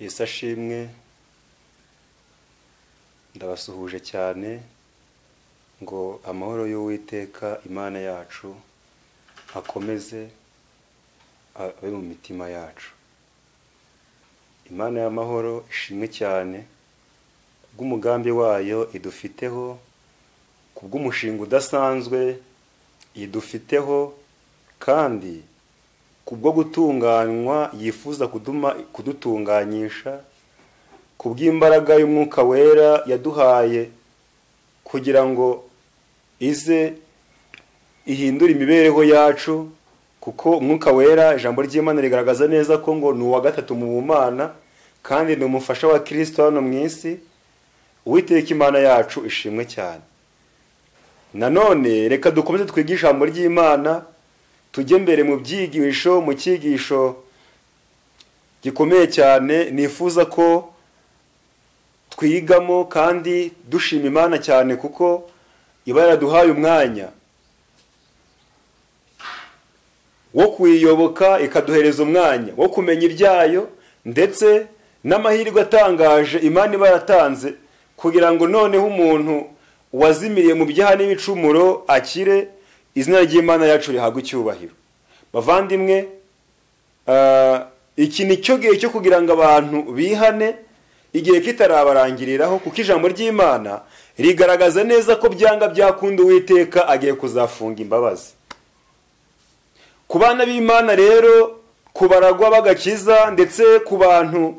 wese ashimwe ndabasuhuje cyane ngo amahoro y'uwiteka imana yacu akomeze abe mu mitima yacu imana y'amahoro ishimwe cyane bw'umugambi wayo idufiteho ku bw'umushinga udasanzwe idufiteho kandi kubwo gutunganywa yifuza kudutunganyisha ku bw'imbaraga y'umwuka wera yaduhaye kugira ngo ize ihindure imibereho yacu kuko umwuka wera ijambo ry'imana rigaragaza neza ko ngo ni uwa gatatu mu bumana kandi ni umufasha wa kirisito hano mu isi uwiteka imana yacu ishimwe cyane nanone reka dukomeze twige ijambo ry'imana tujye mbere mu byigisho mu cyigisho gikomeye cyane nifuza ko twigamo kandi dushima imana cyane kuko iba yaraduhaye umwanya wo kuyiyoboka ikaduhereza umwanya wo kumenya ibyayo ndetse n'amahirwe atangaje imana iba yaratanze kugira ngo noneho umuntu wazimiriye mu byaha n'ibicumuro akire izina ry'imana yacu rihabwe icyubahiro bavandimwe iki ni cyo gihe cyo kugira ngo abantu bihane igihe kitarabarangiriraho kuko ijambo ry'imana rigaragaza neza ko byanga byakunda uwiteka agiye kuzafunga imbabazi ku bana b'imana rero ku baragwa b'agakiza ndetse ku bantu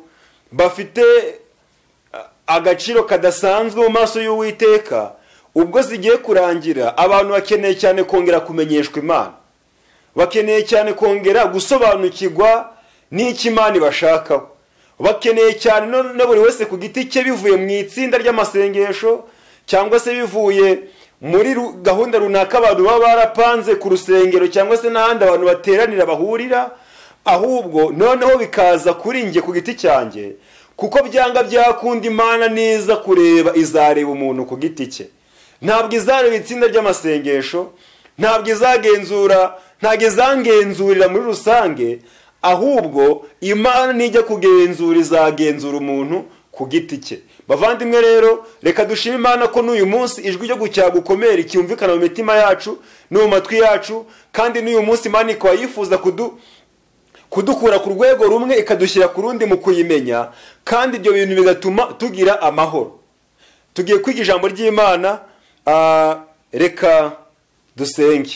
bafite agaciro kadasanzwe mu maso y'uwiteka ubwo zigiye kurangira abantu bakeneye cyane kongera kumenyeshwa imana bakeneye cyane kongera gusobanukirwa n'icyo imana ibashakaho bakeneye cyane na buri wese ku giti cye bivuye mu itsinda ry'amasengesho cyangwa se bivuye muri gahunda runaka abantu baba barapanze ku rusengero cyangwa se n'ahandi abantu bateranira bahurira ahubwo noneho bikaza kuri njye ku giti cyanjye kuko byanga byakunda imana neza kureba izareba umuntu ku giti cye ntabwo izareba itsinda ry'amasengesho ntabwo izagenzura ntabwo izangenzurira muri rusange ahubwo imana nijya kugenzura izagenzura umuntu ku giti cye bavandimwe rero reka dushime imana ko n'uyu munsi ijwi ryo gucyaha gukomera ryumvikana mu mitima yacu no mu matwi yacu kandi n'uyu munsi imana ikaba yifuza kudu kudukura ku rwego rumwe ikadushyira ku rundi mu kuyimenya kandi ibyo bintu bigatuma tugira amahoro tugiye kwiga ijambo ry'imana reka dusenge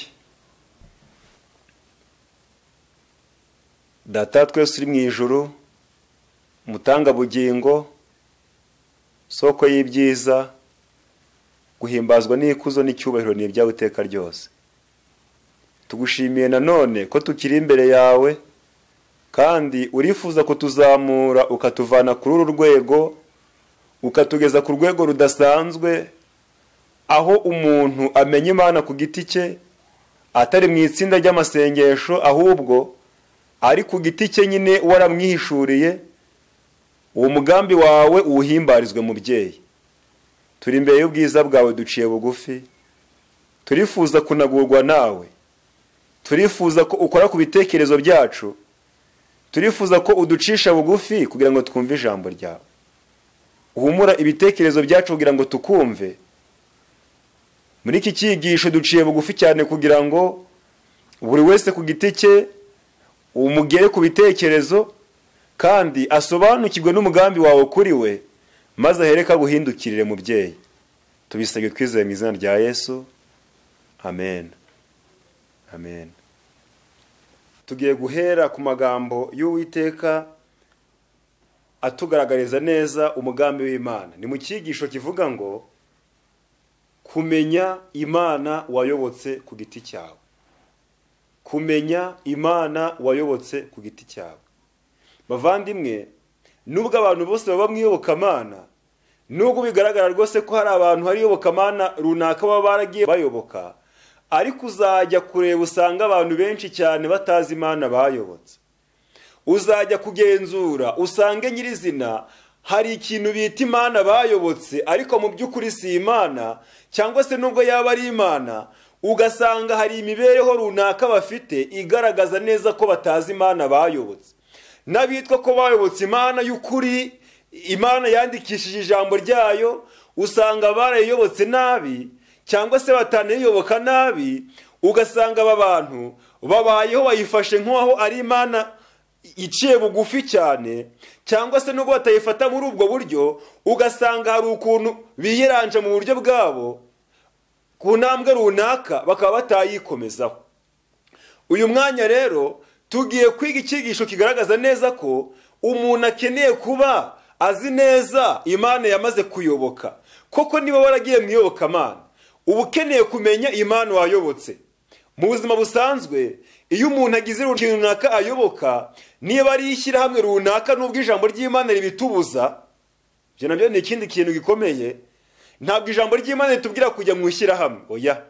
data twese uri mu ijoro umutangabugingo soko y'ibyiza guhimbazwa n'ikuzo n'icyubahiro ni ibyawe iteka ryose tugushimiye nanone ko tukiri imbere yawe kandi urifuza kutuzamura ukatuvana kuri uru rwego ukatugeza ku rwego rudasanzwe aho umuntu amenya imana ku giti cye atari mu itsinda ry'amasengesho ahubwo ari ku giti cye nyine waramwihishuriye uwo mugambi wawe uwuhimbarizwe mubyeyi turi imbere y'ubwiza bwawe duciye bugufi turifuza kunagurwa nawe turifuza ko ukora ku bitekerezo byacu turifuza ko uducisha bugufi kugira ngo twumve ijambo ryawe uhumura ibitekerezo byacu kugira ngo tukumve muri iki cyigisho duciye bugufi cyane kugira ngo buri wese ku giti cye umugere ku bitekerezo kandi asobanukirwe n'umugambi wawe kuri we maze ahereka aguhindukirire mubyeyi tubisabwe twizeye mu izina rya yesu amen amen tugiye guhera ku magambo y'uwiteka atugaragariza neza umugambi w'imana ni mu cyigisho kivuga ngo kumenya imana wayobotse ku giti cyawe kumenya imana wayobotse ku giti cyawe bavandimwe nubwo abantu bose baba mu iyobokamana nubwo bigaragara rwose ko hari abantu hari iyobokamana runaka baba baragiye bayoboka ariko uzajya kureba usanga abantu benshi cyane batazi imana bayobotse uzajya kugenzura usange nyirizina hari ikintu bita imana bayobotse ariko mu by'ukuri si imana cyangwa se nubwo yaba ari imana ugasanga hari imibereho runaka bafite igaragaza neza ko batazi imana bayobotse n'abitwa ko bayobotse imana y'ukuri imana yandikishije ijambo ryayo usanga barayiyobotse nabi cyangwa se batanayiyoboka nabi ugasanga aba bantu babayeho bayifashe nk'aho ari imana iciye bugufi cyane cyangwa se nubwo batayifata muri ubwo buryo ugasanga hari ukuntu biyiranje mu buryo bwabo ku ntambwe runaka bakaba batayikomezaho uyu mwanya rero tugiye kwiga icyigisho kigaragaza neza ko umuntu akeneye kuba azi neza imana yamaze kuyoboka koko niba waragiye mu iyobokamana uba ukeneye kumenya imana wayobotse mu buzima busanzwe iyo umuntu agize ikintu runaka ayoboka niba ari ishyirahamwe runaka n'ubwo ijambo ry'imana ribitubuza ibyo nabyo ni ikindi kintu gikomeye ntabwo ijambo ry'imana ritubwira kujya mu ishyirahamwe oya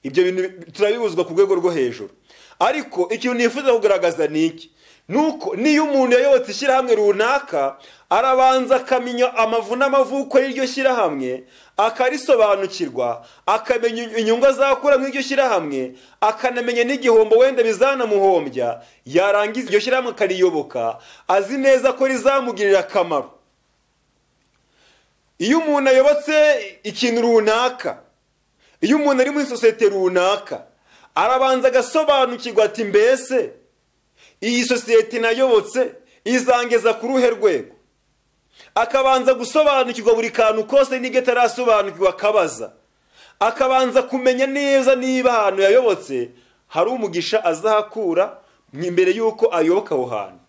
ibyo bintu turabibuzwa ku rwego rwo hejuru ariko ikintu nifuza kugaragaza ni iki nuko niyo umuntu yayobotse ishyirahamwe runaka arabanza akamenya amavu n'amavuko y'iryo shyirahamwe akarisobanukirwa akamenya inyungu azakura mu iryo shyirahamwe akanamenya n'igihombo wenda bizanamuhombya yarangiza iryo shyirahamwe akariyoboka azi neza ko rizamugirira akamaro iyo umuntu ayobotse ikintu runaka iyo umuntu ari muri sosiyete runaka arabanza agasobanukirwa ati mbese iyi sosiyete nayobotse izangeza ku ruhe rwego akabanza gusobanukirwa buri kantu kose n'ibyo atarasobanukirwa akabaza akabanza kumenya neza niba ahantu yayobotse hari umugisha azahakura imbere y'uko ayoboka aho hantu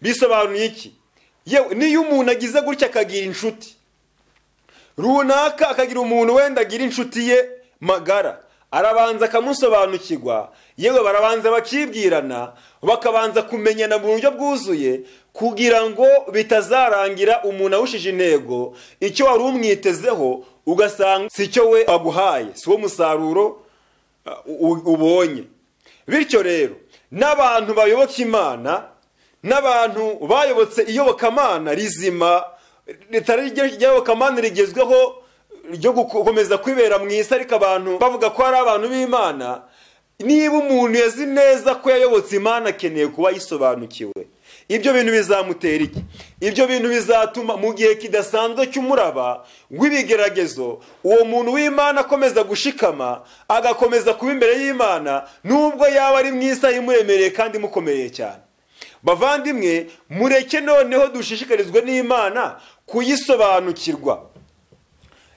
bisobanuye iki yewe niyo umuntu agize gutya akagira inshuti runaka akagira umuntu wenda agira inshuti ye magara arabanza akamusobanukirwa yewe barabanza bakibwirana bakabanza kumenyana mu buryo bwuzuye kugira ngo bitazarangira umuntu awushije intego icyo wari umwitezeho ugasanga si cyo we aguhaye si wo musaruro ubonye bityo rero n'abantu bayoboka imana n'abantu bayobotse iyobokamana rizima ritari iyobokamana rigezweho ryo gukomeza kwibera mu isi ariko abantu bavuga ko hari abantu b'imana niba umuntu yazi neza ko yayobotse imana akeneye kuba yisobanukiwe ibyo bintu bizamutera iki ibyo bintu bizatuma mu gihe kidasanzwe cy'umuraba w'ibigeragezo uwo muntu w'imana akomeza gushikama agakomeza kuba imbere y'imana nubwo yaba ari mwiza imuremereye kandi imukomereye cyane bavandimwe mureke noneho dushishikarizwe n'imana kuyisobanukirwa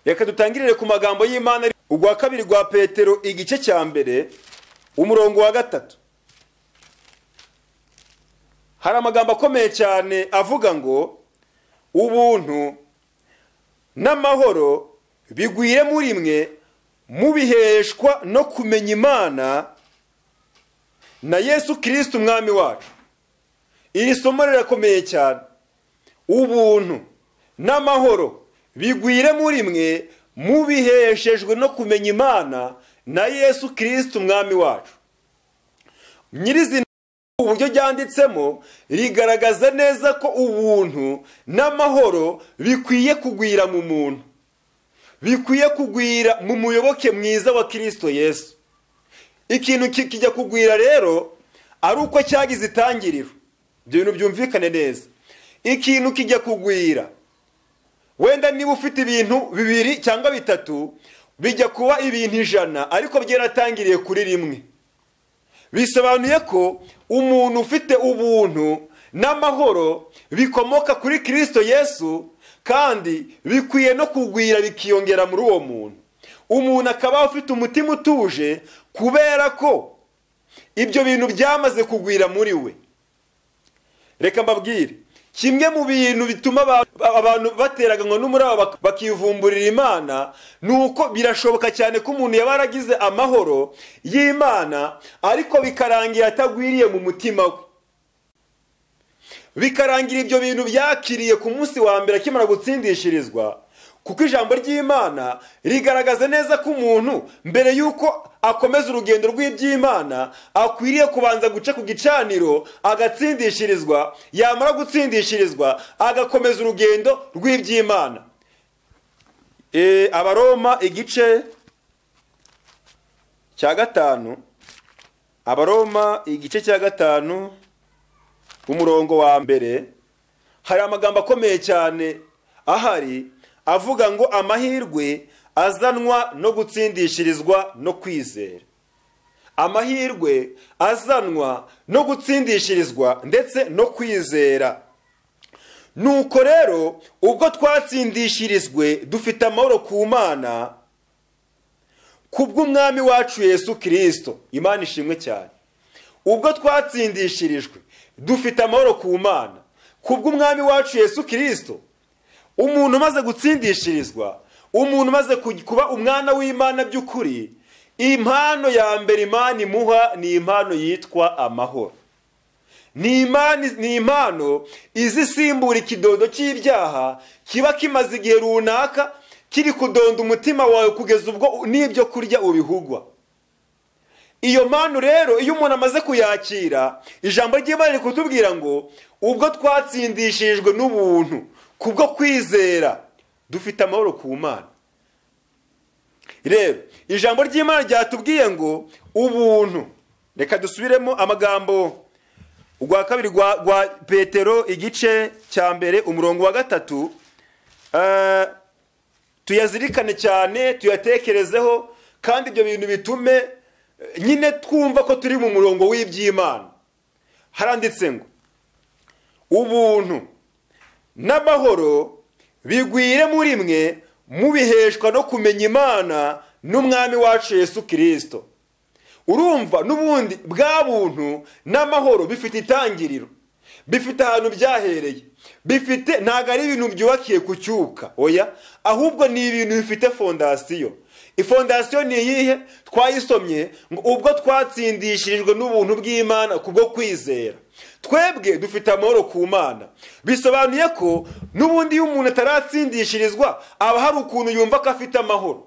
reka dutangirire ku magambo y'imana urwa kabiri rwa petero igice cya mbere umurongo wa gatatu hari amagambo akomeye cyane avuga ngo ubuntu n'amahoro bigwire muri mwe mubiheshwa no kumenya imana na yesu kirisiti umwami wacu iri somo rirakomeye cyane ubuntu n'amahoro bigwire muri mwe mubiheshejwe no kumenya imana na yesu kirisiti umwami wacu nyirizina uburyo ryanditsemo rigaragaza neza ko ubuntu n'amahoro bikwiye kugwira mu muntu bikwiye kugwira mu muyoboke mwiza wa kirisito yesu ikintu kijya kugwira rero ari uko cyagize itangiriro ibyo bintu byumvikane neza ikintu kijya kugwira wenda niba ufite ibintu bibiri cyangwa bitatu bijya kuba ibintu ijana ariko byaratangiriye kuri rimwe bisobanuye ko umuntu ufite ubuntu n'amahoro bikomoka kuri kirisito yesu kandi bikwiye no kugwira bikiyongera muri uwo muntu umuntu akaba afite umutima utuje kubera ko ibyo bintu byamaze kugwira muri we reka mbabwire kimwe mu bintu bituma abantu bateraganwa n'umuraba bakivumburira imana ni uko birashoboka cyane ko umuntu yaba yaragize amahoro y'imana ariko bikarangira atagwiriye mu mutima we bikarangira ibyo bintu byakiriye ku munsi wa mbere akimara gutsindishirizwa kuko ijambo ry'imana rigaragaza neza ko umuntu mbere y'uko akomeza urugendo rw'iby'imana akwiriye kubanza guca ku gicaniro agatsindishirizwa yamara gutsindishirizwa agakomeza urugendo rw'iby'imana abaroma igice cya gatanu abaroma igice cya gatanu umurongo wa mbere hari amagambo akomeye cyane ahari avuga ngo amahirwe azanwa no gutsindishirizwa no kwizera amahirwe azanwa no gutsindishirizwa ndetse no kwizera nuko rero ubwo twatsindishirizwe dufite amahoro ku mana kubw'umwami wacu yesu kirisito imana ishimwe cyane ubwo twatsindishirijwe dufite amahoro ku mana kubw'umwami wacu yesu kirisito umuntu umaze gutsindishirizwa umuntu umaze kuba umwana w'imana by'ukuri impano ya mbere imana imuha ni impano yitwa amahoro ni impano izi isimbura ikidodo cy'ibyaha kiba kimaze igihe runaka kiri kudonda umutima wawe kugeza ubwo n'ibyo kurya ubihugwa iyo mpano rero iyo umuntu amaze kuyakira ijambo ry'imana riri kutubwira ngo ubwo twatsindishijwe n'ubuntu kubwo kwizera dufite amahoro ku mana rero ijambo ry'imana ryatubwiye ngo ubuntu reka dusubiremo amagambo rwa kabiri rwa petero igice cya mbere umurongo wa gatatu tuyazirikane cyane tuyatekerezeho kandi ibyo bintu bitume nyine twumva ko turi mu murongo w'iby'imana haranditse ngo ubuntu n'amahoro bigwire muri mwe mubiheshwa no kumenya imana n'umwami wacu yesu kirisito urumva n'ubundi bwa buntu n'amahoro bifite itangiriro bifite ahantu byahereye bifite ntabwo ari ibintu byubakiye ku cyuka oya ahubwo ni ibintu bifite fondasiyo ifondasiyo ni iyihe twayisomye ngo ubwo twatsindishirijwe n'ubuntu bw'imana kubwo kwizera twebwe dufite amahoro ku mana bisobanuye ko n'ubundi iyo umuntu ataratsindishirizwa aba hari ukuntu yumva ko afite amahoro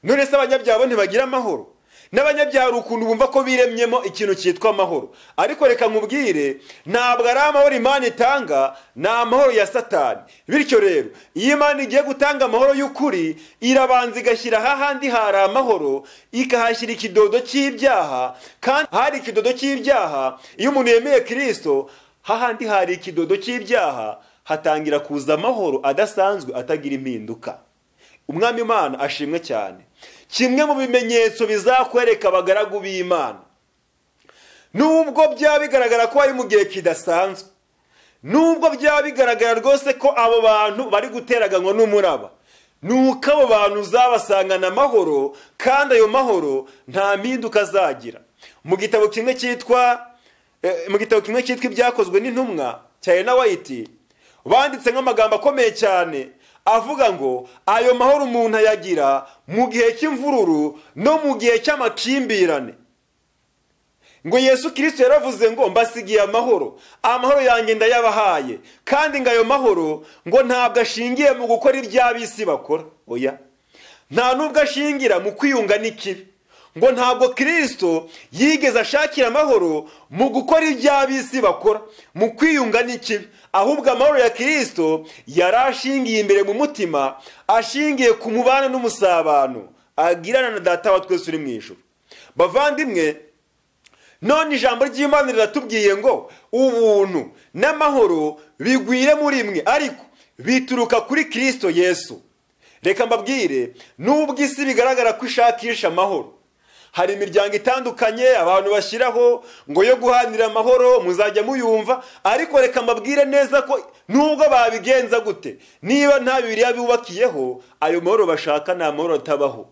none se abanyabyaha ntibagira amahoro n'abanyabyaha hari ukuntu bumva ko biremyemo ikintu cyitwa amahoro ariko reka nkubwire ntabwo ari amahoro imana itanga ni amahoro ya satani bityo rero iyo imana igiye gutanga amahoro y'ukuri irabanza igashyira hahandi hari amahoro ikahashyira ikidodo cy'ibyaha kandi hari ikidodo cy'ibyaha iyo umuntu yemeye kirisito hahandi hari ikidodo cy'ibyaha hatangira kuza amahoro adasanzwe atagira impinduka umwami imana ashimwe cyane kimwe mu bimenyetso bizakwereka abagaragu b'imana nubwo byaba bigaragara ko ari mu gihe kidasanzwe nubwo byaba bigaragara rwose ko abo bantu bari guteraganwa n'umuraba ni uko abo bantu uzabasangana amahoro kandi ayo mahoro nta mpinduka azagira mu gitabo kimwe cyitwa mu gitabo kimwe cyitwa ibyakozwe n'intumwa cya Ena White banditse nk'amagambo akomeye cyane avuga ngo ayo mahoro umuntu ayagira mu gihe cy'imvururu no mu gihe cy'amakimbirane ngo yesu kirisito yaravuze ngo mbasigiye amahoro amahoro yanjye ndayabahaye kandi ngo ayo mahoro ngo ntabwo ashingiye mu gukora iby'abisi bakora oya nta n'ubwo ashingira mu kwiyunga n'ikibi ngo ntabwo kirisito yigeze ashakira amahoro mu gukora iby'abisi bakora mu kwiyunga n'ikibi ahubwo amahoro ya kirisito yari ashingiye imbere mu mutima ashingiye ku mubano n'umusabano agirana na data wa twese uri mu ijoro bavandimwe none ijambo ry'imana riratubwiye ngo ubuntu n'amahoro bigwire muri mwe ariko bituruka kuri kirisito yesu reka mbabwire n'ubwo isi bigaragara ko ishakisha amahoro hari imiryango itandukanye abantu bashyiraho ngo yo guhanira amahoro muzajya muyumva ariko reka mbabwire neza ko nubwo babigenza gute niba nta bibiriya bubakiyeho ayo mahoro bashaka ni amahoro atabaho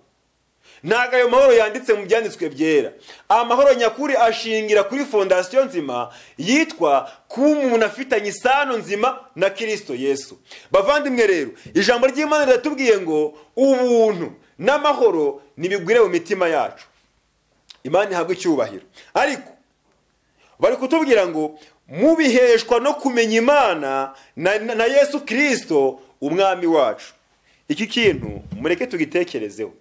ntabwo ayo mahoro yanditse mu byanditswe byera amahoro nyakuri ashingira kuri fondasiyo nzima yitwa kuba umuntu afitanye isano nzima na kirisito yesu bavandimwe rero ijambo ry'imana riratubwiye ngo ubuntu n'amahoro ntibigwire mu mitima yacu imana ihabwa icyubahiro ariko bari kutubwira ngo mubiheshwa no kumenya imana na, na, na yesu kirisito umwami wacu iki kintu mureke tugitekerezeho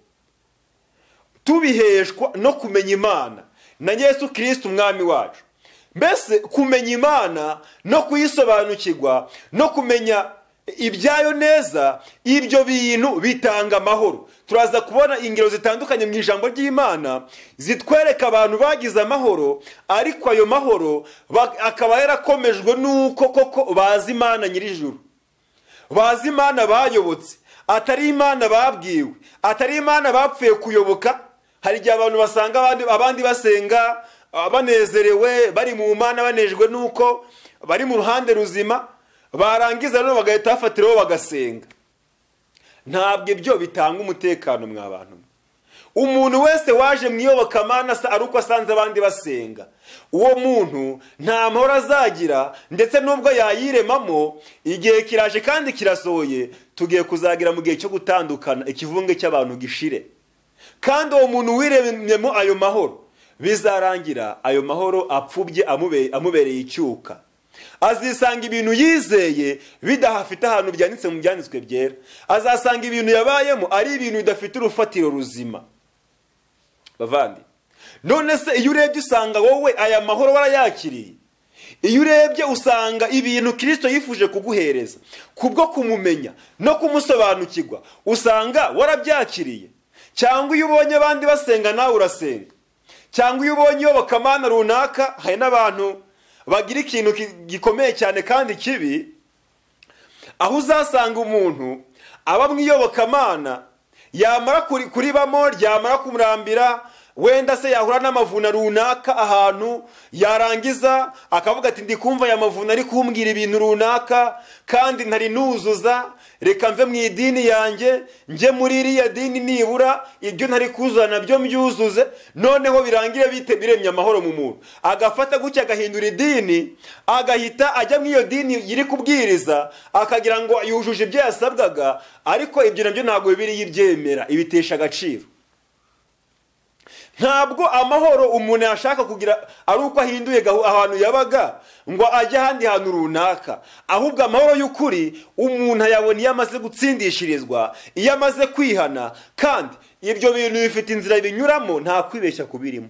tubiheshwa no kumenya imana na yesu kirisito umwami wacu mbese kumenya imana no kuyisobanukirwa no kumenya ibyayo neza ibyo bintu bitanga amahoro turaza kubona ingero zitandukanye mu ijambo ry'imana zitwereka abantu bagize amahoro ariko ayo mahoro ba- akaba yarakomejwe n'uko koko bazi imana nyir'ijuru bazi imana bayobotse atari imana babwiwe atari imana bapfuye kuyoboka hari igihe abantu basanga abandi, abandi basenga ah, banezerewe bari mu mana banejwe n'uko bari mu ruhande ruzima barangiza rero bagahita bafatiraho bagasenga ntabwo ibyo bitanga umutekano mwa bantu mwe umuntu wese waje mu iyobokamana asa- ari uko asanze abandi basenga uwo muntu nta mahoro azagira ndetse n'ubwo yayiremamo igihe kiraje kandi kirasohoye tugiye kuzagira mu gihe cyo gutandukana ikivunge cy'abantu gishire kandi uwo muntu wiremyemo ayo mahoro bizarangira ayo mahoro apfubye amube- amubereye icyuka azisanga ibintu yizeye bidahafite ahantu byanditse mu byanditswe byera azasanga ibintu yabayemo ari ibintu bidafite urufatiro ruzima bavandi none se iyo urebye usanga wowe aya mahoro warayakiriye iyo urebye usanga ibintu kirisito yifuje kuguhereza kubwo kumumenya no kumusobanukirwa usanga warabyakiriye cyangwa iyo ubonye abandi basenga nawe urasenga cyangwa iyo ubonye iyobokamana runaka hari n'abantu bagira ikintu ki- gikomeye cyane kandi kibi aho uzasanga umuntu aba mu iyobokamana yamara kuri- kuribamo ryamara kumurambira wenda se yahura n'amavuna runaka ahantu yarangiza akavuga ati ndi kumva aya mavuna ari kumbwira ibintu runaka kandi ntari nuzuza reka mve mu idini yanjye njye muri iriya dini nibura ibyo ntari kuzuza nabyo mbyuzuze noneho birangire bite biremye amahoro mu muntu agafata gutya agahindura idini agahita ajya mu iyo dini iri kubwiriza akagira ngo yujuje ibyo yasabwaga ariko ibyo nabyo ntabwo bibiriya ibyemera ibitesha agaciro ntabwo amahoro umuntu yashaka kugira ari uko ahinduye gahu- ahantu yabaga ngo ajye ahandi hantu runaka ahubwo amahoro y'ukuri umuntu ayabona iyo amaze gutsindishirizwa iyo amaze kwihana kandi ibyo bintu bifite inzira binyuramo nta kwibeshya kubirimo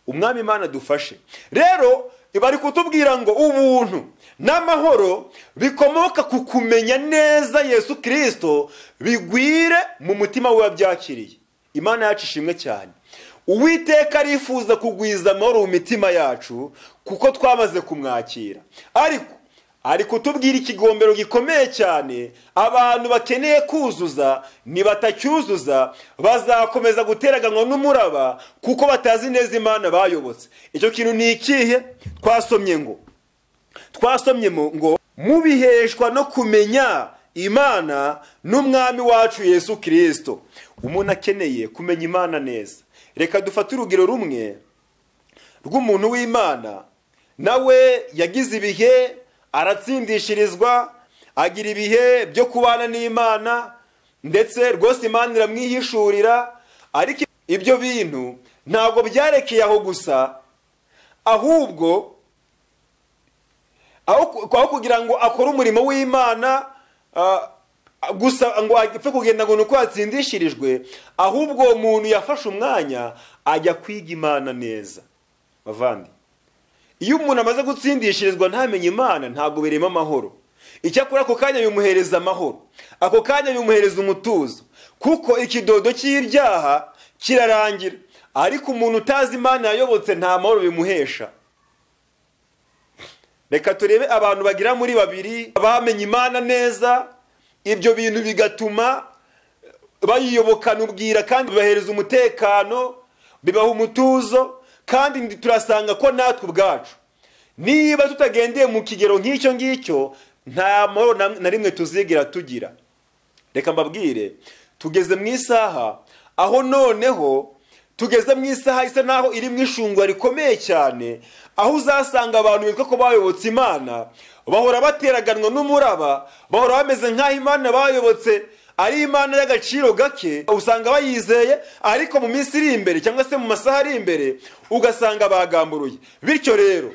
umwami imana dufashe rero bari kutubwira ngo ubuntu n'amahoro bikomoka ku kumenya neza yesu kirisito bigwire mu mutima we wabyakiriye imana yacu ishimwe cyane uwiteka arifuza kugwiza amahoro mu mitima yacu kuko twamaze kumwakira ariko ari kutubwira ikigombero gikomeye cyane abantu bakeneye kuzuza nibatacyuzuza bazakomeza guteraganwa n'umuraba kuko batazi neza imana bayobotse icyo kintu ni ikihe twasomye ngo twasomye mu- ngo mubiheshwa no kumenya imana n'umwami wacu yesu kirisito umuntu akeneye kumenya imana neza reka dufate urugero rumwe rw'umuntu w'imana nawe yagize ibihe aratsindishirizwa agira ibihe byo kubana n'imana ndetse rwose imana iramwihishurira ariko ibyo bintu ntabwo byarekeye aho gusa ahubwo aho ku- aho kugira ngo akore umurimo w'imana ah, gusa ngo apfe kugenda ngo ni uko yatsindishirijwe ahubwo uwo muntu yafashe umwanya ajya kwiga imana neza bavandi iyo umuntu amaze gutsindishirizwa ntamenye imana ntabwo birema amahoro icyakora ako kanya bimuhereza amahoro ako kanya bimuhereza umutuzo kuko ikidodo cy'ibyaha kirarangira ariko umuntu utazi imana yayobotse nta mahoro bimuhesha reka turebe abantu bagera muri babiri bamenye imana neza ibyo bintu bigatuma bayiyobokana ubwira kandi bibahereza umutekano bibaha umutuzo kandi ndi- turasanga ko natwe ubwacu niba tutagendeye mu kigero nk'icyo ngicyo nta mahoro na- na rimwe tuzigira tugira reka mbabwire tugeze mu isaha aho noneho tugeze mu isaha isa naho iri mu ishungwa rikomeye cyane aho uzasanga abantu bitwa ko bayobotse imana bahora bateraganwa n'umuraba bahora bameze nk'aho imana bayobotse ari imana y'agaciro gake usanga bayizeye ariko mu minsi iri imbere cyangwa se mu masaha ari imbere ugasanga bagamburuye bityo rero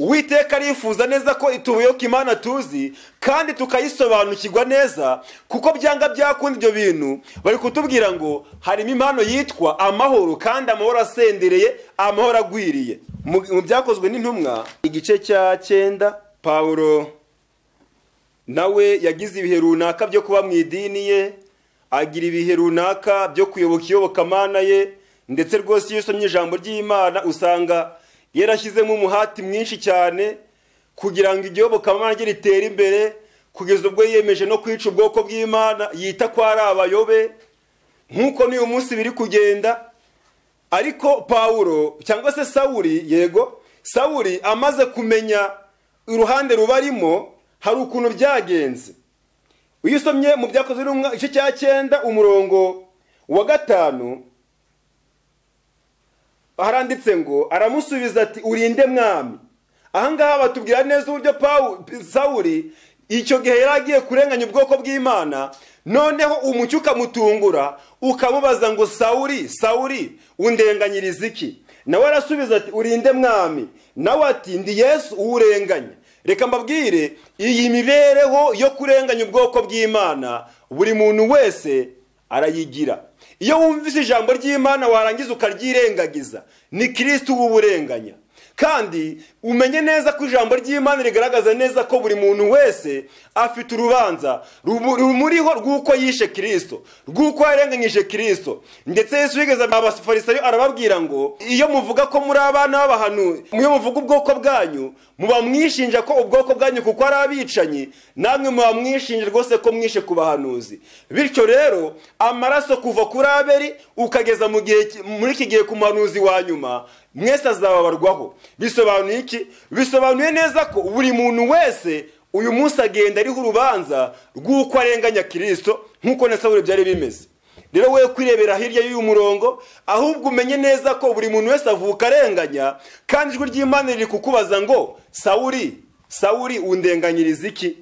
uwiteka arifuza neza ko itubuyoka imana tuzi kandi tukayisobanukirwa neza kuko byanga byakunda ibyo bintu bari kutubwira ngo harimo impano yitwa amahoro kandi amahoro asendereye amahoro agwiriye mu mu byakozwe n'intumwa igice cya cyenda pawulo nawe yagize ibihe runaka byo kuba mu idini ye agira ibihe runaka byo kuyoboka iyobokamana ye ndetse rwose iyo usomye ijambo ry'imana usanga yarashyizemo umuhati mwinshi cyane kugira ngo igiyobokamana rye ritere imbere kugeza ubwo yiyemeje no kwica ubwoko bw'imana yita ko ari abayobe nk'uko n'uyu munsi biri kugenda ariko pawuro cyangwa se sawuri yego sawuri amaze kumenya uruhande rubarimo hari ukuntu byagenze iyo usomye mu byakozwe igice cya cyenda umurongo wa gatanu haranditse ngo aramusubiza ati urinde mwami ahangaha batubwira neza uburyo sawuri icyo gihe yari agiye kurenganya ubwoko bw'imana noneho umucyo ukamutungura ukamubaza ngo sawuri sawuri undenganyiriza iki nawe arasubiza ati urinde mwami nawe ati ndi yesu uwurenganya reka mbabwire iyi mibereho yo kurenganya ubwoko bw'imana buri muntu wese arayigira iyo wumvise ijambo ry'imana warangiza ukaryirengagiza ni kirisiti uba uburenganya kandi umenye neza ko ijambo ry'imana rigaragaza neza ko buri muntu wese afite urubanza rumuriho rw'uko yishe kirisito rw'uko yarenganyije kirisito ndetse Yesu wigeze abafarisayo arababwira ngo iyo muvuga ko muri abana b'abahanuzi iyo muvuga ubwoko bwanyu muba mwishinja ko ubwoko bwanyu kuko ari abicanyi namwe muba mwishinja rwose ko mwishe ku bahanuzi bityo rero amaraso kuva kuri aberi ukageza muri iki gihe ku muhanuzi wa nyuma mwese azababarwaho bisobanuye iki bisobanuye neza ko buri muntu wese uyu munsi agenda ariho urubanza rw'uko arenganya kirisito nk'uko na sawuri byari bimeze rero we kwirebera hirya y'uyu murongo ahubwo umenye neza ko buri muntu wese avuka arenganya kandi ijwi ry'imana riri kukubaza ngo sawuri sawuri undenganyiriza iki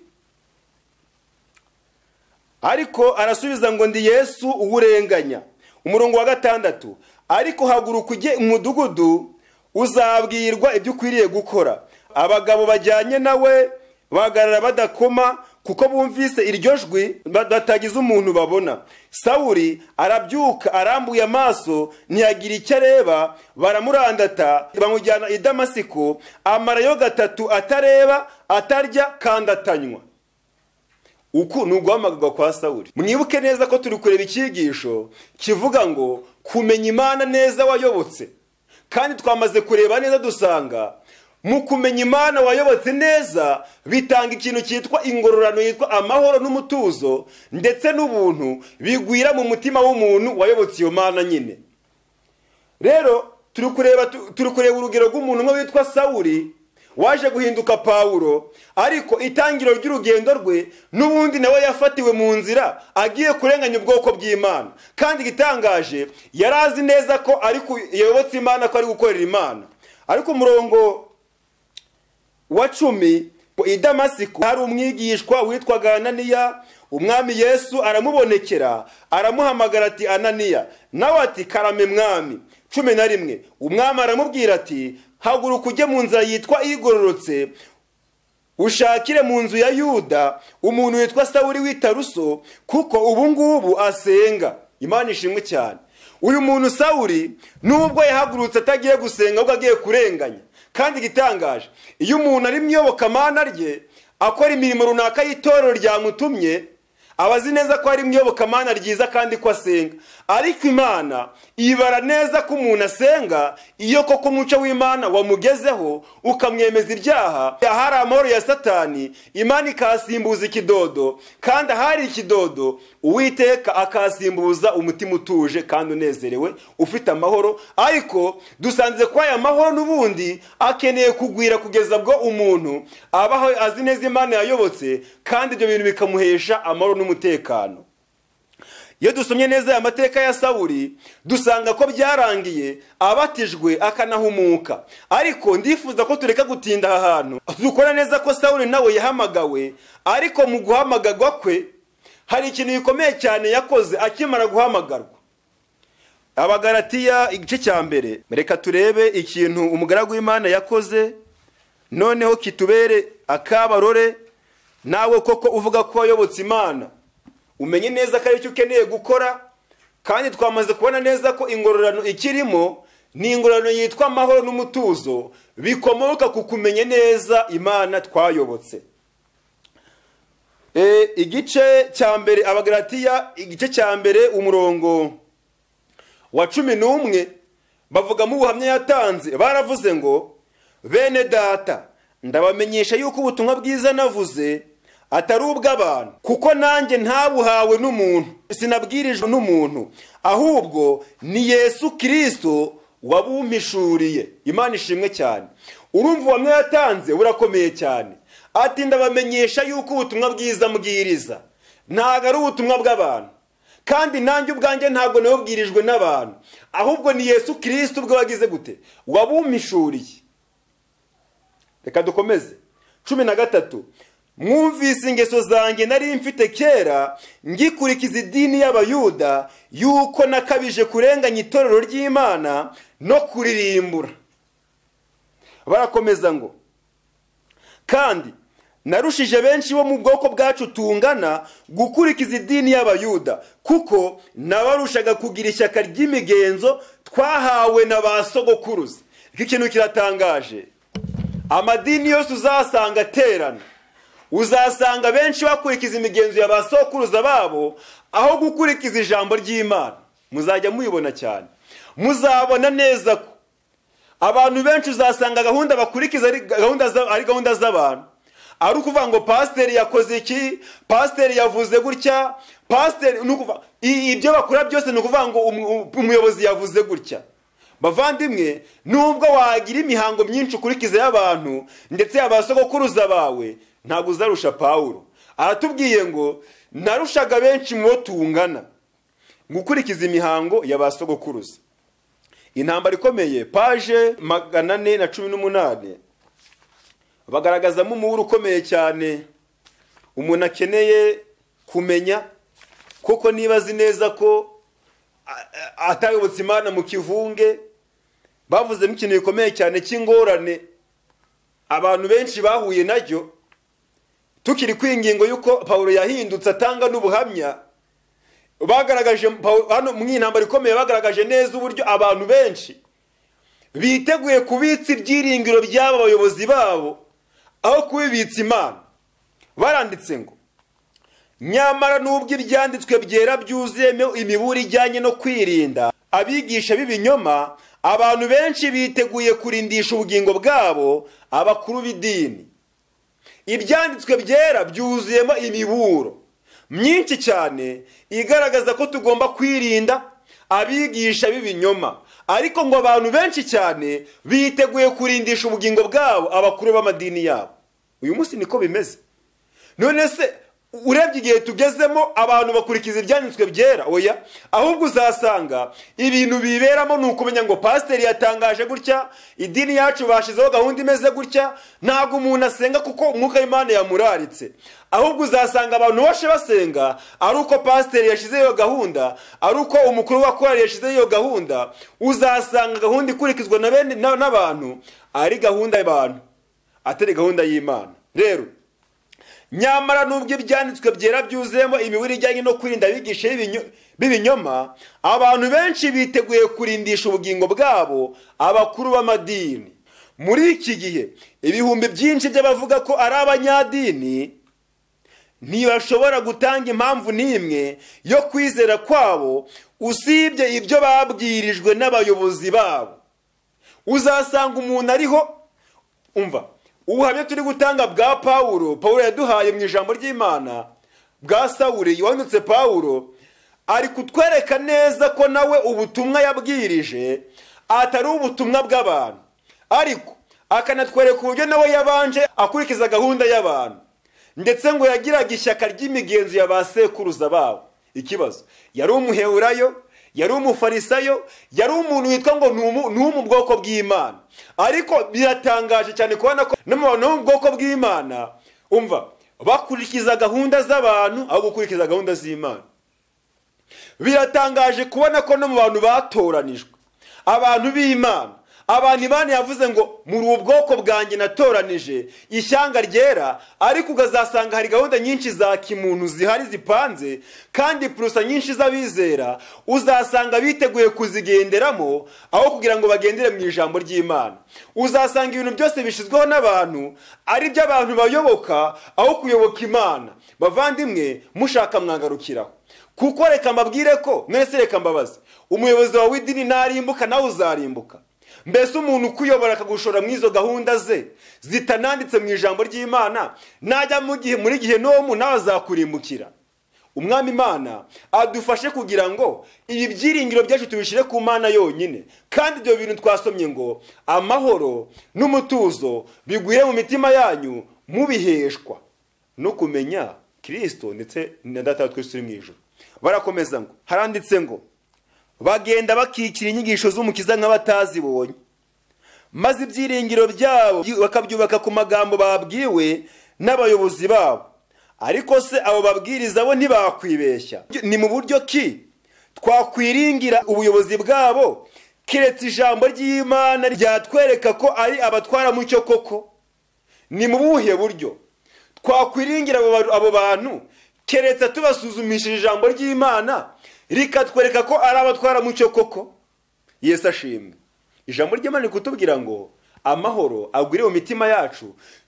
ariko arasubiza ngo ndi yesu uwurenganya umurongo wa gatandatu ariko haguruka ujye umudugudu uzabwirwa ibyo ukwiriye gukora abagabo bajyanye nawe bahagarara badakoma kuko bumvise iryo jwi batagize umuntu babona sawuri arabyuka arambuye amaso ntiyagira icyo areba baramurandata bamujyana i damasiko amarayo gatatu atareba atarya kandi atanywa uku ni uguhamagarwa kwa sawuri mwibuke neza ko turi kureba icyigisho kivuga ngo kumenya imana neza wayobotse kandi twamaze kureba neza dusanga mu kumenya imana wayobotse neza bitanga ikintu cyitwa ingororano yitwa amahoro n'umutuzo ndetse n'ubuntu bigwira mu mutima w'umuntu wayobotse iyo mana nyine rero turi kureba turi kureba urugero rw'umuntu umwe witwa sawuri waje guhinduka pawuro ariko itangiro ry'urugendo rwe n'ubundi nawe yafatiwe mu nzira agiye kurenganya ubwoko bw'imana kandi igitangaje yari azi neza ko yayobotse imana ko ari gukorera imana ariko umurongo wa cumi i damasiko hari umwigishwa witwaga ananiya umwami yesu aramubonekera aramuhamagara ati ananiya nawe ati karame mwami cumi na rimwe umwami aramubwira ati haguruka ujye mu nzira yitwa igororotse ushakire mu nzu ya yuda umuntu witwa sawuri w'itaruso kuko ubu ngubu asenga imana ishimwe cyane uyu muntu sawuri nubwo yahagurutse atagiye gusenga ahubwo agiye kurenganya kandi igitangaje iyo umuntu ari mu iyobokamana rye akora imirimo runaka y'itorero ryamutumye aba azi neza ko ari mu iyobokamana ryiza kandi ko asenga ariko imana ibara neza ko umuntu asenga iyo koko umuco w'imana wamugezeho ukamwemeza ibyaha ahari amahoro ya satani imana ikahasimbuza ikidodo kandi ahari ikidodo uwiteka akahasimbuza umutima utuje kandi unezerewe ufite amahoro ariko dusanze ko aya mahoro n'ubundi akeneye kugwira kugeza bwo umuntu abaho azi neza imana yayobotse kandi ibyo bintu bikamuhesha amahoro n'umutekano iyo dusomye neza aya mateka ya sawuri dusanga ko byarangiye abatijwe akanahumuka ariko ndifuza ko tureka gutinda aha hantu dukora neza ko sawuri nawe yahamagawe ariko mu guhamagarwa kwe hari ikintu gikomeye cyane yakoze akimara guhamagarwa abagaratiya igice cya mbere reka turebe ikintu umugaragu w'imana yakoze noneho kitubere akabarore nawe koko uvuga ko wayobotse imana umenye neza ko aricyo ukeneye gukora kandi twamaze kubona neza ko ingororano ikirimo ni ingororano yitwa amahoro n'umutuzo bikomoka ku kumenya neza imana twayobotse igice cya mbere abagaratiya igice cya mbere umurongo wa cumi n'umwe bavugamo ubuhamya yatanze baravuze ngo bene data ndabamenyesha yuko ubutumwa bwiza navuze atari ubw'abantu kuko nanjye ntabuhawe n'umuntu sinabwirijwe n'umuntu ahubwo ni yesu kirisito wabumpishuriye imana ishimwe cyane urumva ubuhamya yatanze burakomeye cyane ati ndabamenyesha yuko ubutumwa bwiza mbwiriza ntabwo ari ubutumwa bw'abantu kandi nanjye ubwanjye ntabwo nabubwirijwe n'abantu ahubwo ni yesu kirisito ubwo wagize gute wabumpishuriye reka dukomeze cumi na gatatu mwumvise ingeso zanjye nari mfite kera ngikurikiza idini y'abayuda yuko nakabije kurenganya itorero ry'imana no kuririmbura barakomeza ngo kandi narushije benshi bo mu bwoko bwacu tungana gukurikiza idini y'abayuda kuko nabarushaga kugira ishyaka ry'imigenzo twahawe na ba sogokuruza iki kintu kiratangaje amadini yose uzasanga aterana uzasanga benshi bakurikiza imigenzo ya ba sokuruza babo aho gukurikiza ijambo ry'imana muzajya mubibona cyane muzabona neza ko abantu benshi uzasanga gahunda bakurikiza ari gahunda z'abantu ari ukuvuga ngo pasiteri yakoze iki pasiteri yavuze gutya pasiteri ibyo bakora byose ni ukuvuga ngo umuyobozi yavuze gutya bavandimwe nubwo wagira imihango myinshi ukurikiza y'abantu ndetse yaba sogokuruza bawe ntabwo uzarusha pawuro aratubwiye ngo narushaga benshi mu bo tungana gukurikiza imihango ya ba sogokuruza intambara ikomeye paje magana ane na cumi n'umunani bagaragazamo umuburo ukomeye cyane umuntu akeneye kumenya kuko niba azi neza ko atayobotse imana mu kivunge bavuzemo ikintu gikomeye cyane cy'ingorane abantu benshi bahuye nacyo tukiri ku ingingo y'uko paul yahindutse atanga n'ubuhamya bagaragaje hano mu intambara ikomeye bagaragaje neza uburyo abantu benshi biteguye kubitsa ibyiringiro by'aba bayobozi babo aho kubibitsa imana baranditse ngo nyamara n'ubwo ibyanditswe byera byuzuyemo imibura ijyanye no kwirinda abigisha b'ibinyoma abantu benshi biteguye kurindisha ubugingo bwabo abakuru b'idini ibyanditswe byera byuzuyemo imiburo myinshi cyane igaragaza ko tugomba kwirinda abigisha b'ibinyoma ariko ngo abantu benshi cyane biteguye kurindisha ubugingo bwabo abakuru b'amadini yabo uyu munsi niko bimeze none se urebye igihe tugezemo abantu bakurikiza ibyanditswe byera oya ahubwo uzasanga ibintu biberamo ni ukumenya ngo pasiteri yatangaje gutya idini yacu bashyizeho gahunda imeze gutya ntabwo umuntu asenga kuko umwuka w'imana yamuraritse ahubwo uzasanga abantu bose basenga ari uko pasiteri yashyizeho iyo gahunda ari uko umukuru wa korari yashyizeho iyo gahunda uzasanga gahunda ikurikizwa n'abantu ari gahunda y'abantu atari gahunda y'imana rero nyamara nubwo ibyanditswe byera byuzuyemo imibiri ijyanye no kwirinda abigisha b'ibinyoma abantu benshi biteguye kurindisha ubugingo bwabo abakuru b'amadini muri iki gihe ibihumbi byinshi by'abavuga ko ari abanyadini ntibashobora gutanga impamvu n'imwe yo kwizera kwabo usibye ibyo babwirijwe n'abayobozi babo uzasanga umuntu ariho umva ubuhamya turi gutanga bwa pawuro pawuro yaduhaye mu ijambo ry'imana bwa sawuri wanditse pawuro ari kutwereka neza ko nawe ubutumwa yabwirije atari ubutumwa bw'abantu ariko akanatwereka uburyo nawe yabanje akurikiza gahunda y'abantu ndetse ngo yagiraga ishyaka ry'imigenzo ya ba sekuruza babo ikibazo yari umuhewurayo yari umufarisayo yari umuntu witwa ngo ni uwo mu bwoko bw'imana ariko biratangaje cyane kubona ko n'abantu bo mu bwoko bw'imana umva bakurikiza gahunda z'abantu aho gukurikiza gahunda z'imana biratangaje kubona ko no mu bantu batoranijwe abantu b'imana abantu imana yavuze ngo muri ubu bwoko bwanjye natoranije ishyanga ryera ariko ukazasanga hari gahunda nyinshi za kimuntu zihari zipanze kandi purusa nyinshi z'abizera uzasanga biteguye kuzigenderamo aho kugira ngo bagendere mu ijambo ry'imana uzasanga ibintu byose bishyizweho n'abantu ari byo abantu bayoboka aho kuyoboka imana bavandimwe mushaka mwangarukiraho kuko reka mbabwire ko mwese reka mbabaze umuyobozi wawe w'idini narimbuka nawe uzarimbuka mbese umuntu ukuyobora akagushora muri izo gahunda ze zitananditse mu ijambo ry'imana najya muri gihe n'uwo nawe azakurimbukira umwami imana adufashe kugira ngo ibi byiringiro byacu tubishyire ku mana yonyine kandi ibyo bintu twasomye ngo amahoro n'umutuzo biguye mu mitima yanyu mubiheshwa no kumenya kirisito ndetse na data wa twese uri mu ijoro barakomeza ngo haranditse ngo bagenda bakikira inyigisho z'umukiza nk'abatazibonye maze ibyiringiro byabo bakabyubaka ku magambo babwiwe n'abayobozi babo ariko se abo babwiriza bo ntibakwibeshya ni mu buryo ki twakwiringira ubuyobozi bwabo keretse ijambo ry'imana ryatwereka ko ari abatwaramucyo koko ni mu buhe buryo twakwiringira abo bantu keretse tubasuzumishije ijambo ry'imana rikatwereka ko ari abatwaramucyo koko yesu ashimwe ijambo ry'imana ni kutubwira ngo amahoro agwire mu mitima yacu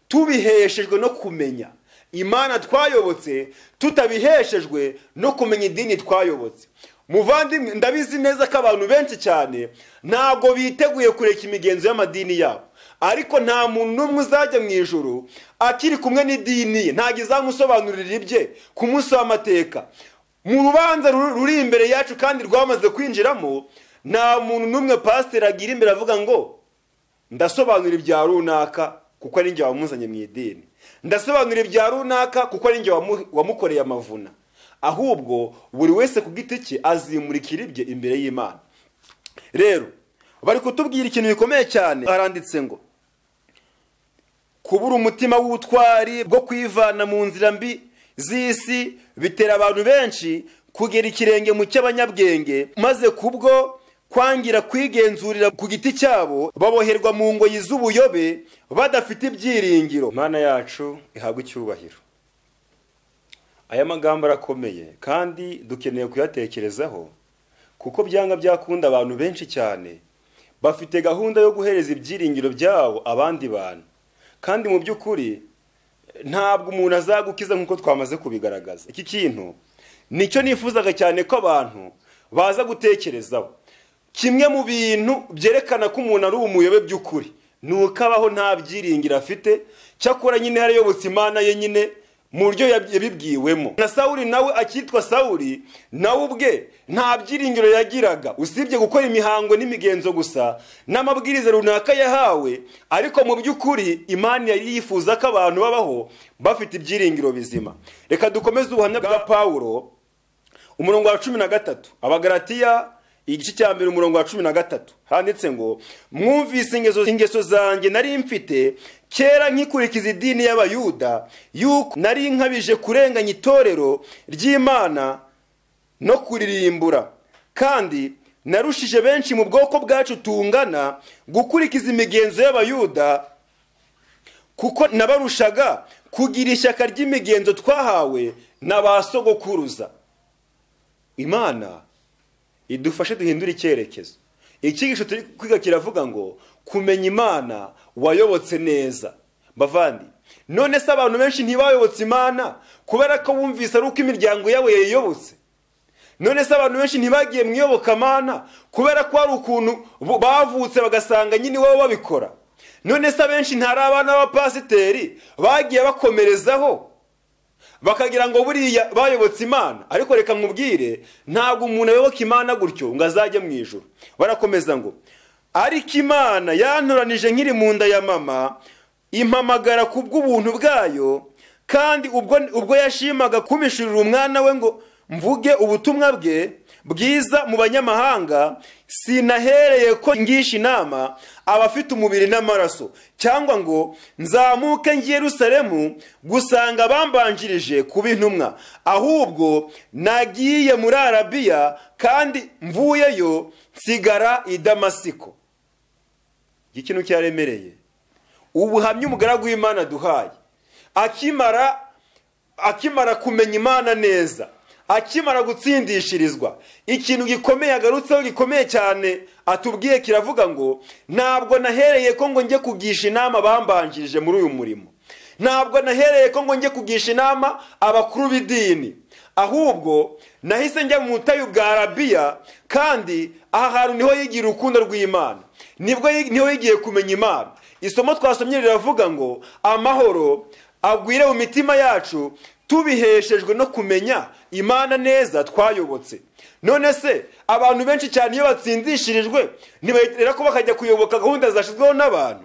tubiheshejwe no kumenya imana twayobotse tutabiheshejwe no kumenya idini twayobotse muvandimwe ndabizi neza ko abantu benshi cyane ntabwo biteguye kureka imigenzo y'amadini yabo ariko nta muntu n'umwe uzajya mu ijoro akiri kumwe n'idini ye ntabwo izamusobanurira ibye ku munsi w'amateka mu rubanza ruri imbere yacu kandi rwamaze kwinjiramo nta muntu n'umwe pasiteri agira imbere avuga ngo ndasobanura ibya runaka kuko ari njye wamuzanye mu idini ndasobanura ibya runaka kuko ari njye wamukoreye amavuna ahubwo buri wese ku giti cye azimurikira ibye imbere y'imana rero bari kutubwira ikintu gikomeye cyane haranditse ngo kubura umutima w'ubutwari bwo kwivana mu nzira mbi z'isi bitera abantu benshi kugera ikirenge mu cy'abanyabwenge maze kubwo kwangira kwigenzurira ku giti cyabo baboherwa mu ngoyi z'ubuyobe badafite ibyiringiro Mana yacu ihabwa icyubahiro aya magambo arakomeye kandi dukeneye kuyatekerezaho kuko byanga byakunda abantu benshi cyane bafite gahunda yo guhereza ibyiringiro byabo abandi bantu kandi mu by'ukuri ntabwo umuntu azagukiza nk'uko twamaze kubigaragaza iki kintu nicyo nifuzaga cyane ko abantu baza gutekerezaho kimwe mu bintu byerekana ko umuntu ari umuyobe by'ukuri ni uko abaho nta byiringiro afite cyakora nyine yarayobotse imana ye nyine mu buryo yabibwiwemo na sawuri nawe akitwa sawuri nawe ubwe nta byiringiro yagiraga usibye gukora imihango n'imigenzo gusa n'amabwiriza runaka yahawe ariko mu by'ukuri imana yari yifuza ko abantu babaho bafite ibyiringiro bizima reka dukomeze ubuhamya bwa pawuro umurongo wa cumi na gatatu abagaratiya igice cya mbere umurongo wa cumi na gatatu handitse ngo mwumvise ingeso zanjye nari mfite kera nkikurikiza idini y'abayuda yuko nari nkabije kurenganya itorero ry'imana no kuririmbura kandi narushije benshi mu bwoko bwacu tungana gukurikiza imigenzo y'abayuda kuko nabarushaga kugira ishyaka ry'imigenzo twahawe na ba sogokuruza imana idufashe duhindure icyerekezo icyigisho turi kwiga kiravuga ngo kumenya imana wayobotse neza bavandi none se abantu benshi ntibayobotse imana kubera ko bumvise ari uko imiryango yabo yayiyobotse none se abantu benshi ntibagiye mu iyobokamana kubera ko hari ukuntu bavutse bagasanga nyine iwabo babikora none se abenshi ntari abana b'abapasiteri bagiye bakomerezaho bakagira ngo buriya bayobotse imana ariko reka nkubwire ntabwo umuntu ayoboka imana gutyo ngo azajye mu ijoro barakomeza ngo ariko imana yantoranije nkiri mu nda ya mama impamagara ku bw'ubuntu bwayo kandi ubwo yashimaga kumishurira umwana we ngo mvuge ubutumwa bwe bwiza mu banyamahanga sinahereye ko ngisha inama abafite umubiri n'amaraso cyangwa ngo nzamuke ngiye Yerusalemu gusanga bambanjirije kuba intumwa ahubwo nagiye muri arabiya kandi mvuyeyo nsigara i damasiko iki kintu cyaremereye ubuhamya umugaragu w'imana duhaye akimara akimara kumenya imana neza akimara gutsindishirizwa ikintu gikomeye agarutseho gikomeye cyane atubwiye kiravuga ngo ntabwo nahereye ko ngo njye kugisha inama bambanjirije muri uyu murimo ntabwo nahereye ko ngo njye kugisha inama abakuru b'idini ahubwo nahise njya mu butayu bwa rabiya kandi aha hantu niho yigira urukundo rw'imana nibwo niho yigiye kumenya imana isomo twasomye riravuga ngo amahoro agwire mu mitima yacu tubiheshejwe no kumenya imana neza twayobotse none se abantu benshi cyane iyo batsindishirijwe ntibahitira ko bakajya kuyoboka gahunda zashyizweho n'abantu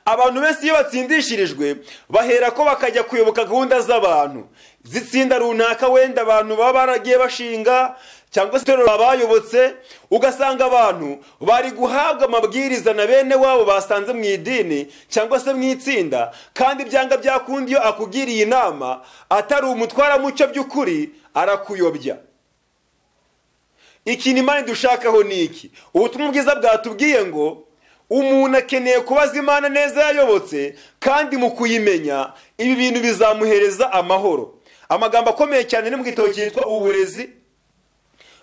abantu benshi iyo batsindishirijwe bahera ko bakajya kuyoboka gahunda z'abantu zitsinda runaka wenda abantu baba baragiye bashinga cyangwa se itorero abayobotse ugasanga abantu bari guhabwa amabwiriza na bene wabo basanze mu idini cyangwa se mu itsinda kandi byanga byakunda iyo akugiriye inama atari umutwaramuco by'ukuri arakuyobya ikintu imana dushakaho ni iki ubutumwa bwiza bwatubwiye ngo umuntu akeneye kubaza imana neza yayobotse kandi mu kuyimenya ibi bintu bizamuhereza amahoro amagambo akomeye cyane ni mu gitabo cyitwa uburezi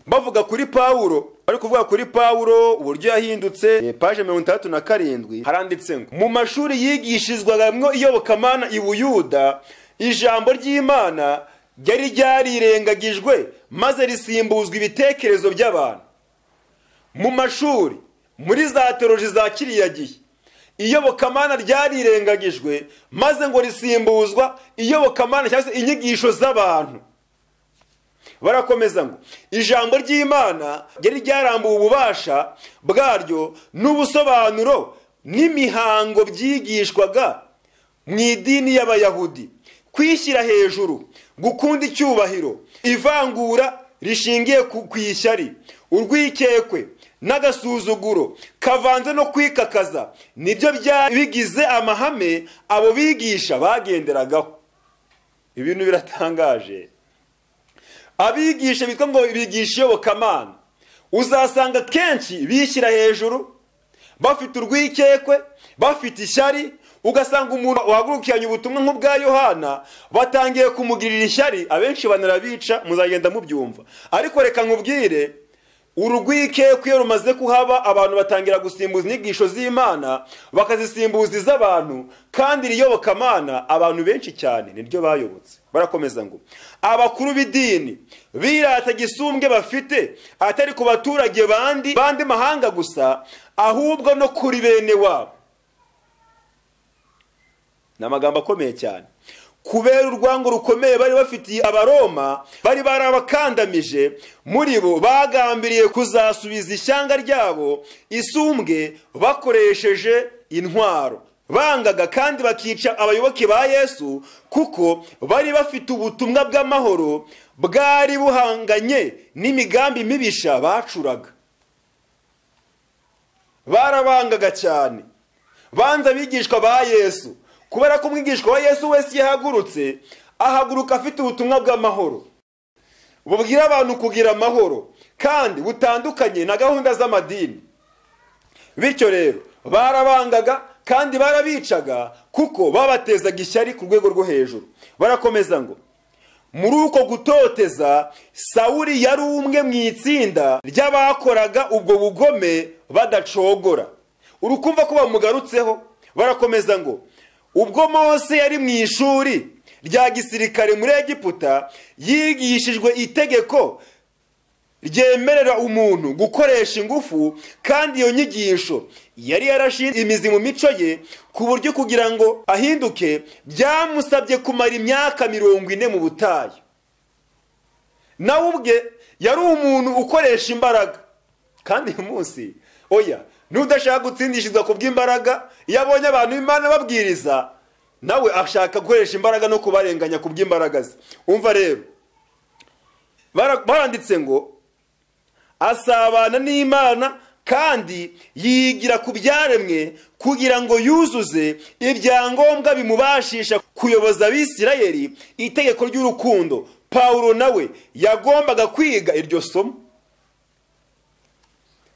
bavuga kuri pawuro bari kuvuga kuri pawuro uburyo yahindutse paje mirongo itandatu na karindwi haranditse ngo mu mashuri yigishizwagamo iyobokamana i buyuda ijambo ry'imana ryari ryarirengagijwe maze risimbuzwa ibitekerezo by'abantu mu mashuri muri za teroji za kiriya gihe iyobokamana ryarirengagijwe maze ngo risimbuzwa iyobokamana cyangwa se inyigisho z'abantu barakomeza ngo ijambo ry'imana ryari ryarambuwe ububasha bwaryo n'ubusobanuro n'imihango byigishwaga mu idini y'abayahudi kwishyira hejuru gukunda icyubahiro ivangura rishingiye ku ishyari urwikekwe n'agasuzuguro kavanze no kwikakaza nibyo bigize amahame abo bigisha bagenderagaho ibintu biratangaje abigisha bitwa ngo bigisha iyobokamana uzasanga kenshi bishyira hejuru bafite urwikekwe bafite ishyari ugasanga umuntu wahagurukiranye ubutumwa nk'ubwa yohana batangiye kumugirira ishyari abenshi banarabica muzagenda mubyumva ariko reka nkubwire urugwikekwe iyo rumaze kuhaba abantu batangira gusimbuza inyigisho z'imana bakazisimbuza iz'abantu kandi iriyobokamana abantu benshi cyane niryo bayobotse barakomeza ngo abakuru b'idini birata gisumbwe bafite atari ku baturage bandi bandi mahanga gusa ahubwo no kuri bene wabo ni amagambo akomeye cyane kubera urwango rukomeye bari bafitiye abaroma bari barabakandamije muri bo bagambiriye kuzasubiza ishyanga ryabo isumbwe bakoresheje intwaro bangaga kandi bakica abayoboke ba yesu kuko bari bafite ubutumwa bw'amahoro bwari buhanganye n'imigambi mibisha bacuraga barabangaga cyane banza abigishwa ba yesu kubera ko umwigishwa wa yesu wese yahagurutse ahaguruka afite ubutumwa bw'amahoro bubwira abantu kugira amahoro kandi butandukanye na gahunda z'amadini bityo rero barabangaga kandi barabicaga kuko babatezaga ishyari ku rwego rwo hejuru barakomeza ngo muri uko gutoteza sawuri yari umwe mu itsinda ry'abakoraga ubwo bugome badacogora urukumva ko bamugarutseho barakomeza ngo ubwo Mose yari mu ishuri rya gisirikare muri egiputa yigishijwe itegeko ryemerera umuntu gukoresha ingufu kandi iyo nyigisho yari yarashinze imizi mu mico ye ku buryo kugira ngo ahinduke byamusabye kumara imyaka mirongo ine mu butayu nawe ubwe yari umuntu ukoresha imbaraga kandi uyu munsi oya n'udashaka gutsindishirizwa ku bw'imbaraga iyo abonye abantu b'imana babwiriza nawe ashaka gukoresha imbaraga no kubarenganya ku bw'imbaraga ze umva rero baranditse ngo asabana n'imana kandi yigira ku byaremwe kugira ngo yuzuze ibyangombwa bimubashisha kuyoboza abisirayeri itegeko ry'urukundo pawulo nawe yagombaga kwiga iryo somo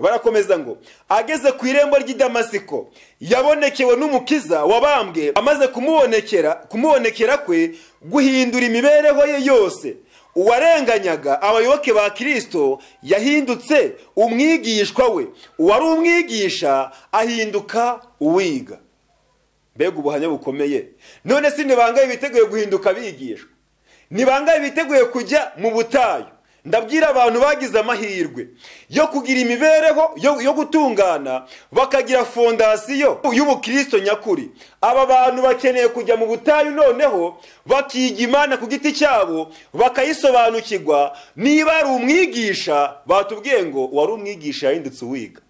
barakomeza ngo ageze ku irembo ry'i damasiko yabonekewe n'umukiza wabambwe amaze kumubonekera kumubonekera kwe guhindura imibereho ye yose uwarenganyaga abayoboke ba kirisito yahindutse umwigishwa we uwari umwigisha ahinduka uwiga mbega ubuhamya bukomeye none si ntibangaye biteguye guhinduka bigishwa ntibangaye biteguye kujya mu butayu ndabwira abantu bagize amahirwe yo kugira imibereho yo gutungana bakagira fondasiyo y'ubukristo nyakuri aba bantu bakeneye kujya mu butayu noneho bakiga imana ku giti cyabo bakayisobanukirwa niba ari umwigisha batubwiye ngo wari umwigisha yahindutse uwiga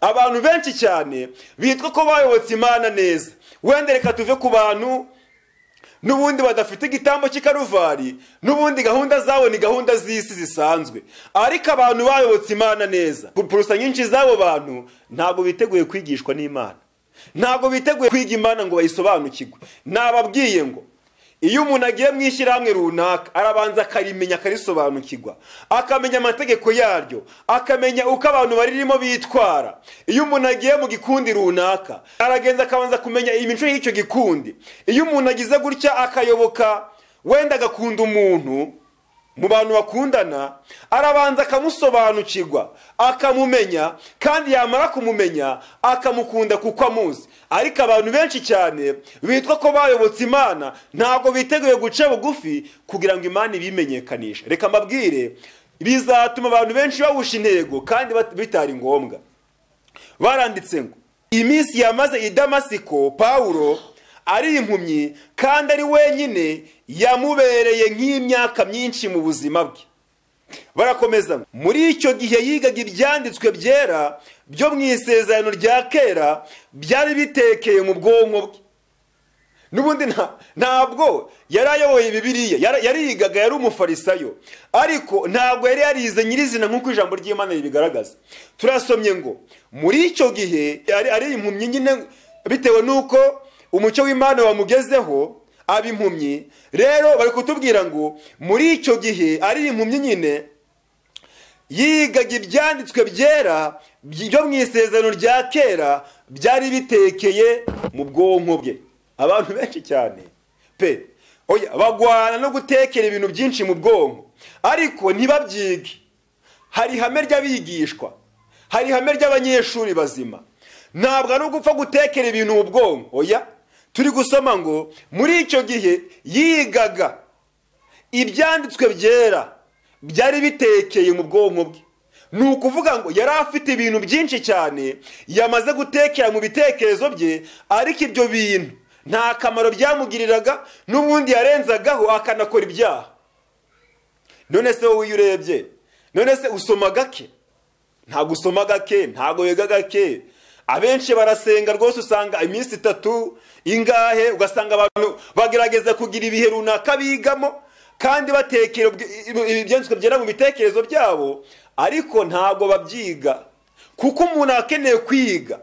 abantu benshi cyane bitwa ko bayobotse imana neza wenda reka tuve ku bantu n'ubundi badafite igitambo cy'ikaruvari n'ubundi gahunda zabo ni gahunda z'isi zisanzwe ariko abantu bayobotse imana neza gupurusa nyinshi z'abo bantu ntabwo biteguye kwigishwa n'imana ntabwo biteguye kwiga imana ngo bayisobanukirwe nababwiye ngo iyo umuntu agiye mu ishyirahamwe runaka arabanza akarimenya akarisobanukirwa akamenya amategeko yaryo akamenya uko abantu baririmo bitwara iyo umuntu agiye mu gikundi runaka aragenza akabanza kumenya imico y'icyo gikundi iyo umuntu agize gutya akayoboka wenda agakunda umuntu mu bantu bakundana arabanza akamusobanukirwa akamumenya kandi yamara kumumenya akamukunda kuko amuzi ariko abantu benshi cyane bitwa ko bayobotse imana ntabwo biteguye guca bugufi kugira ngo imana ibimenyekanishe reka mbabwire bizatuma abantu benshi bawusha intego kandi bitari ngombwa baranditse ngo iminsi yamaze i damasiko pawulo ari impumyi kandi ari wenyine yamubereye nk'imyaka myinshi mu buzima bwe barakomeza muri icyo gihe yigaga ibyanditswe byera byo mu isezerano rya kera byari bitekeye mu bwonko bwe n'ubundi ntabwo yari ayoboye bibiriya yarigaga yari umufarisayo ariko ntabwo yari yarize nyirizina nk'uko ijambo ry'imana ribigaragaza turasomye ngo muri icyo gihe ari impumyi nyine bitewe n'uko umucyo w'imana wamugezeho aba impumyi rero bari kutubwira ngo muri icyo gihe ari impumyi nyine yigaga ibyanditswe byera byo mu isezerano rya kera byari bitekeye mu bwonko bwe abantu benshi cyane pe bagwana no gutekera ibintu byinshi mu bwonko ariko ntibabyige hari ihame ry'abigishwa hari ihame ry'abanyeshuri bazima ntabwo ari ugupfa gutekera ibintu mu bwonko oya turi gusoma ngo muri icyo gihe yigaga ibyanditswe byera byari bitekeye mu bwonko bwe ni ukuvuga ngo yari afite ibintu byinshi cyane yamaze gutekera mu bitekerezo bye ariko ibyo bintu nta kamaro byamugiriraga n'ubundi yarenzagaho akanakora ibyaha none se wowe iyo urebye none se usoma gake ntabwo usoma gake ntabwo wiga gake abenshi barasenga rwose usanga iminsi itatu ingahe ugasanga abantu bagerageza kugira ibihe runaka bigamo kandi batekera ibyanditswe byera mu bitekerezo byabo ariko ntabwo babyiga kuko umuntu akeneye kwiga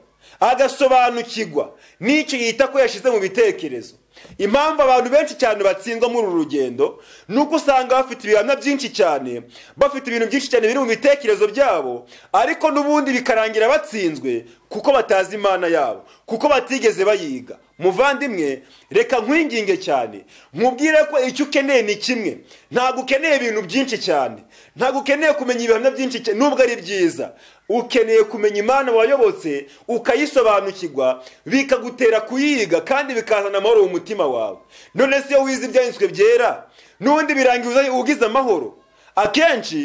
agasobanukirwa n'icyo yita ko yashyize mu bitekerezo impamvu abantu benshi cyane batsindwa muri uru rugendo ni uko usanga bafite ibihamya byinshi cyane bafite ibintu byinshi cyane biri mu bitekerezo byabo ariko n'ubundi bikarangira batsinzwe kuko batazi imana yabo kuko batigeze bayiga muvandimwe reka nkwinginge cyane nkubwire ko icyo ukeneye ni kimwe ntabwo ukeneye ibintu byinshi cyane ntabwo ukeneye kumenya ibihamya byinshi cyane nubwo ari byiza ukeneye kumenya imana wayobotse ukayisobanukirwa bikagutera kuyiga kandi bikazana amahoro mu mutima wawe none se iyo wize ibyanditswe byera n'ubundi birangiza ugize amahoro akenshi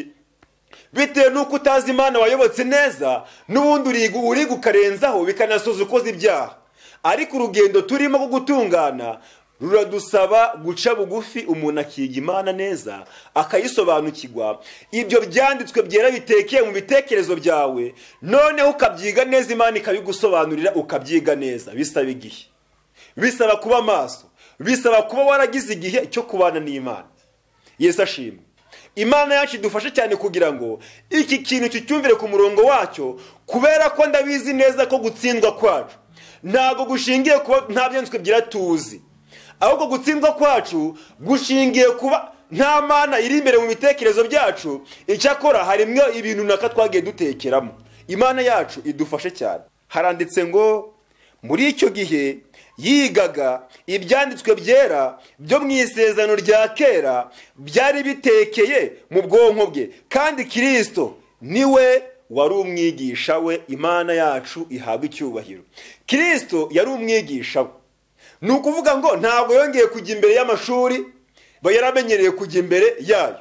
bitewe n'uko utazi imana wayobotse neza n'ubundi uriga ukarenzaho bikanasoza ukoze ibyaha ariko urugendo turimo rwo gutungana ruradusaba guca bugufi umuntu akiga imana neza akayisobanukirwa ibyo byanditswe byera bitekeye mu bitekerezo byawe noneho ukabyiga neza imana ikabigusobanurira ukabyiga neza bisaba igihe bisaba kuba amaso bisaba kuba waragize igihe cyo kubana n'imana yesu ashimwe imana yacu idufashe cyane kugira ngo iki kintu kicyumvire ku murongo wacyo kubera ko ndabizi neza ko gutsindwa kwacu ntabwo gushingiye kuba nta byanditswe byera tuzi ahubwo gutsindwa kwacu gushingiye kuba nta mana iri imbere mu bitekerezo byacu icyakora harimo ibintu naka twagiye dutekeramo imana yacu idufashe cyane haranditse ngo muri icyo gihe yigaga ibyanditswe byera byo mu isezerano rya kera byari bitekeye mu bwonko bwe kandi kirisito niwe wari umwigisha we imana yacu ihabwa icyubahiro kirisito yari umwigisha we ni ukuvuga ngo ntabwo yongeye kujya imbere y'amashuri yaramenyereye kujya imbere yayo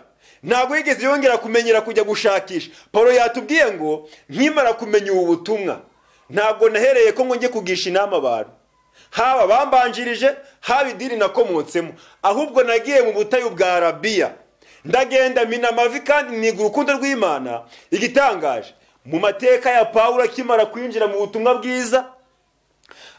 ntabwo yigeze yongera kumenyera kujya gushakisha paul yatubwiye ngo nkimara kumenya ubu butumwa ntabwo nahereye ko ngo njye kugisha inama abantu haba bambanjirije haba idini nakomotsemo ahubwo nagiye mu butayu bwa rabiya ndagenda mina amavi kandi niga urukundo rw'imana igitangaje mu mateka ya paul akimara kwinjira mu butumwa bwiza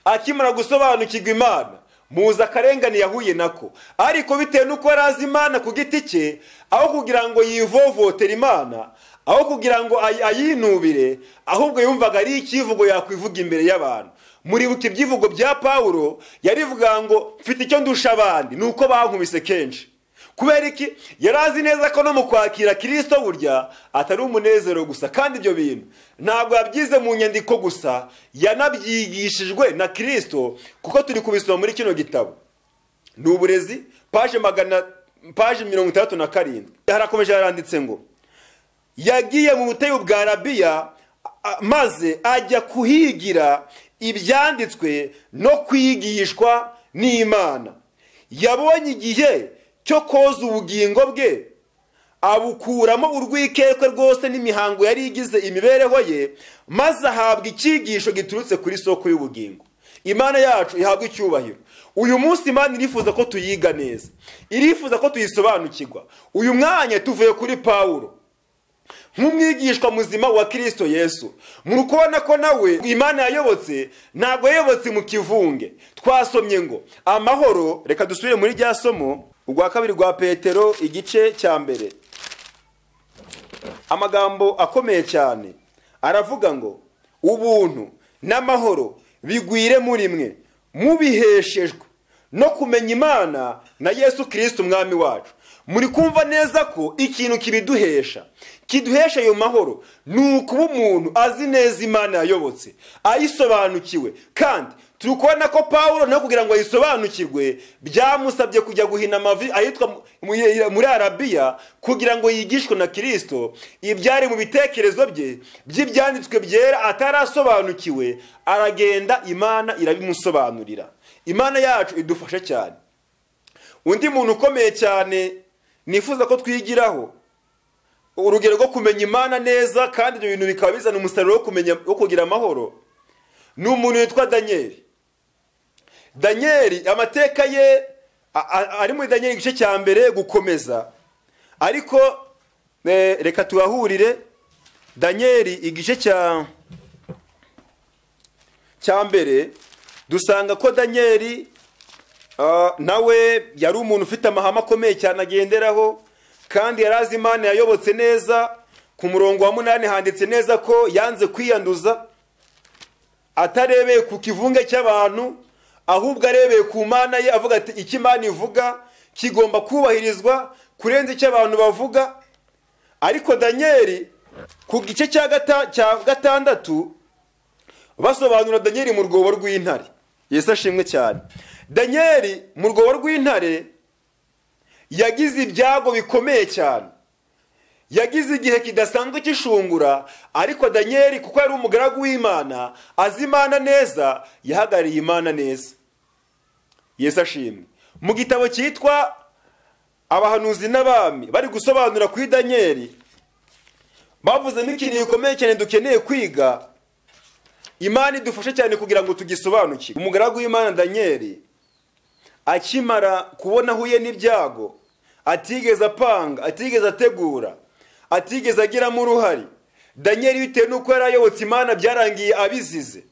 akimara gusobanukirwa imana muzi akarengane yahuye nako ariko bitewe n'uko yari azi imana ku giti cye aho kugira ngo yivovotere imana aho kugira ngo ayinubire ahubwo yumvaga ari icyivugo yakwivuga imbere y'abantu muribuka ibyivugo bya paul yarivuga ngo mfite icyo ndusha abandi ni uko bankubise kenshi kubera iki yari azi neza ko no mu kwakira kirisito burya atari umunezero gusa kandi ibyo bintu ntabwo yabyize mu nyandiko gusa yanabyigishijwe na kirisito kuko turi kubisoma muri kino gitabo ni uburezi paje magana paje mirongo itandatu na karindwi harakomeje haranditse ngo yagiye mu butayu bwa rabiya maze ajya kuhigira ibyanditswe no kwigishwa n'imana yabonye igihe cyo koza ubugingo bwe abukuramo urwikekwe rwose n'imihango yari igize imibereho ye maze ahabwa icyigisho giturutse kuri soko y'ubugingo imana yacu ihabwa icyubahiro uyu munsi imana irifuza ko tuyiga neza irifuza ko tuyisobanukirwa uyu mwanya tuvuye kuri pawuro nk'umwigishwa muzima wa kirisito yesu muri kubona ko nawe imana yayobotse ntabwo yayobotse mu kivunge twasomye ngo amahoro reka dusubire muri rya somo urwa kabiri rwa petero igice cya mbere amagambo akomeye cyane aravuga ngo ubuntu n'amahoro bigwire muri mwe mubiheshejwe no kumenya imana na yesu kirisiti umwami wacu muri kumva neza ko ikintu kibiduhesha kiduhesha ayo mahoro ni ukuba umuntu azi neza imana yayobotse ayisobanukiwe kandi turi kubona ko paul no kugira ngo ayisobanukirwe byamusabye kujya guhina amavi ahitwa muri arabiya kugira ngo yigishwe na kirisito ibyari mu bitekerezo bye by'ibyanditswe byera atarasobanukiwe aragenda imana irabimusobanurira imana yacu idufasha cyane undi muntu ukomeye cyane nifuza ko twigiraho urugero rwo kumenya imana neza kandi ibyo bintu bikaba bizana umusaruro wo kugira amahoro ni umuntu witwa daniyeli daniyeli amateka ye ari muri daniyeli igice cya mbere gukomeza ariko reka tuhahurire daniyeli igice cya mbere dusanga ko daniyeli nawe yari umuntu ufite amahame akomeye cyane agenderaho kandi yari azi imana yayobotse neza ku murongo wa munani handitse neza ko yanze kwiyanduza atarebeye ku kivunge cy'abantu ahubwo arebeye ku mana ye avuga ati icyo imana ivuga kigomba kubahirizwa kurenza icyo abantu bavuga ariko daniyeli ku gice cya gatandatu basobanura daniyeli mu rwobo rw'intare yesu ashimwe cyane daniyeli mu rwobo rw'intare yagize ibyago bikomeye cyane yagize igihe kidasanzwe kishungura ariko daniyeli kuko yari umugaragu w'imana azi imana neza yahagarariye imana neza yesu ashimwe mu gitabo cyitwa abahanuzi n'abami bari gusobanura kuri daniyeli bavuzemo ikintu gikomeye cyane dukeneye kwiga imana idufashe cyane kugira ngo tugisobanukire umugaragu w'imana daniyeli akimara kubona ahuye n'ibyago atigeze apanga atigeze ategura atigeze agiramo uruhare daniyeli bitewe n'uko yari ayobotse imana byarangiye abizize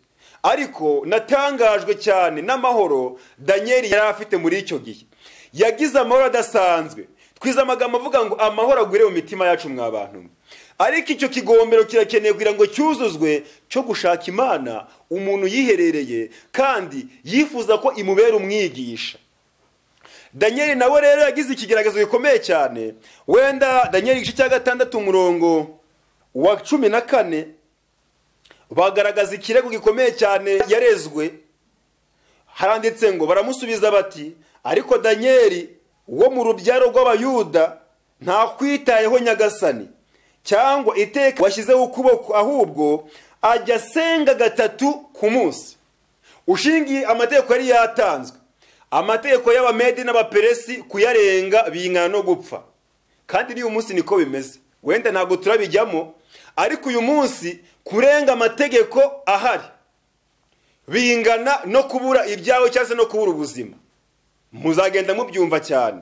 ariko natangajwe cyane n'amahoro daniyeli yari afite muri icyo gihe yagize amahoro adasanzwe twize amagambo avuga ngo amahoro agwire mu mitima yacu mwa bantu ariko icyo kigombero kirakeneye kugira ngo cyuzuzwe cyo gushaka imana umuntu yiherereye kandi yifuza ko imubera umwigisha daniel nawe rero yagize ikigaragazo gikomeye cyane wenda daniel igice cya gatandatu umurongo wa cumi na kane bagaragaza ikirego gikomeye cyane yarezwe haranditse ngo baramusubiza bati ariko daniyeli wo mu rubyaro rw'abayuda ntakwitayeho nyagasani cyangwa iteka washyizeho ukuboko ahubwo ajya asenga gatatu ku munsi ushingiye amategeko yari yatanzwe amategeko y'abamedi n'abaperesi kuyarenga bingana no gupfa kandi n'uyu munsi niko bimeze wenda ntabwo turabijyamo ariko uyu munsi kurenga amategeko ahari bingana no kubura ibyawe cyangwa se no kubura ubuzima muzagenda mubyumva cyane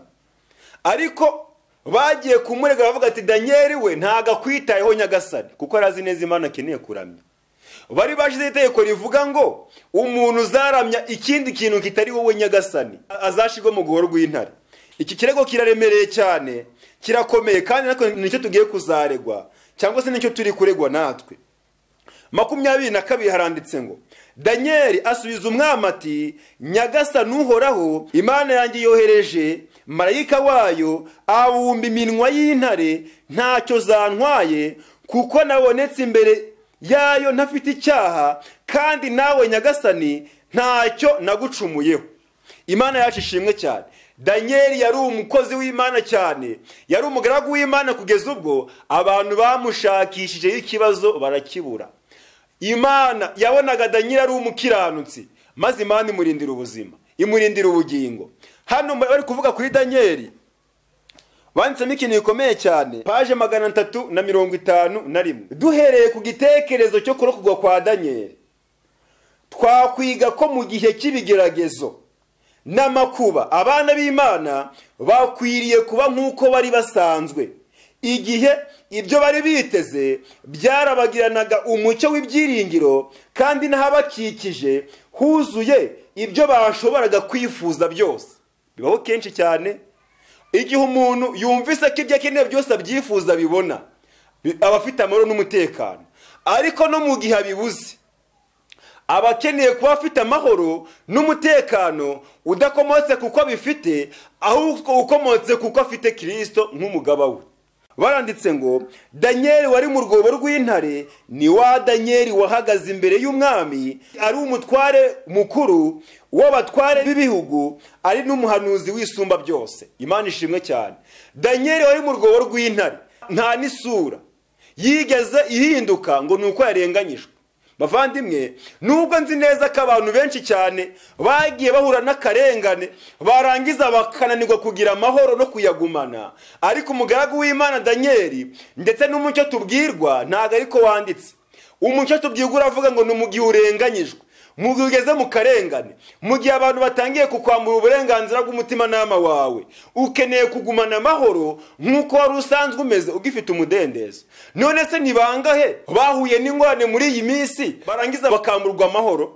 ariko bagiye kumurega bavuga ati daniel we ntago akwitayeho nyagasani kuko arazi neza imana akeneye kuramya bari bashyizeho itegeko rivuga ngo umuntu uzaramya ikindi kintu kitari wowe nyagasani azashyirwa mu guhoro rw'intare iki kirego kiraremereye cyane kirakomeye kandi natwe nicyo tugiye kuzaregwa cyangwa se nicyo turi kuregwa natwe makumyabiri na kabiri haranditse ngo daniel asubiza umwami ati nyagasani uhoraho imana yanjye yohereje marayika wayo abumba iminwa y'intare ntacyo zantwaye kuko nabonetse imbere yayo ntafite icyaha kandi nawe nyagasani ntacyo nagucumuyeho imana yacu ishimwe cyane daniel yari umukozi w'imana cyane yari umugaragu w'imana kugeza ubwo abantu bamushakishijeho ikibazo barakibura imana yabonaga daniel ari umukiranutsi maze imana imurindira ubuzima imurindira ubugingo hano bari kuvuga kuri daniel banditsemo ikintu gikomeye cyane paje magana atatu na mirongo itanu na rimwe duhereye ku gitekerezo cyo kurokogwa kwa daniel twakwiga ko mu gihe cy'ibigeragezo n'amakuba abana b'imana bakwiriye kuba nk'uko bari basanzwe igihe ibyo bari biteze byarabagiranaga umucyo w'ibyiringiro kandi n'ahabakikije huzuye ibyo bashoboraga kwifuza byose bibaho kenshi cyane igihe umuntu yumvise ko ibyo akeneye byose abyifuza abibona aba afite amahoro n'umutekano ariko no mu gihe abibuze aba akeneye kuba afite amahoro n'umutekano udakomotse kuko abifite ahubwo ukomotse kuko afite kirisito nk'umugaba we baranditse ngo daniel wari mu rwobo rw'intare ni wa daniel wahagaze imbere y'umwami ari umutware mukuru w'abatware b'ibihugu ari n'umuhanuzi w'isumba byose imana ishimwe cyane daniel wari mu rwobo rw'intare nta n'isura yigeze ihinduka ngo ni uko yarenganyijwe bavandimwe nubwo nzi neza ko abantu benshi cyane bagiye bahura n'akarengane barangiza bakananirwa kugira amahoro no kuyagumana ariko umugaragu w'imana daniyeli ndetse n'umucyo tubwirwa ntabwo ariko wanditse umucyo tubwirwa uravuga ngo ni mu gihe urenganyijwe mu gihe ugeze mu karengane mu gihe abantu batangiye kukwambura uburenganzira bw'umutimanama wawe ukeneye kugumana amahoro nk'uko wari usanzwe umeze ugifite umudendezo none se ntibangahe bahuye n'ingorane muri iyi minsi barangiza bakamburwa amahoro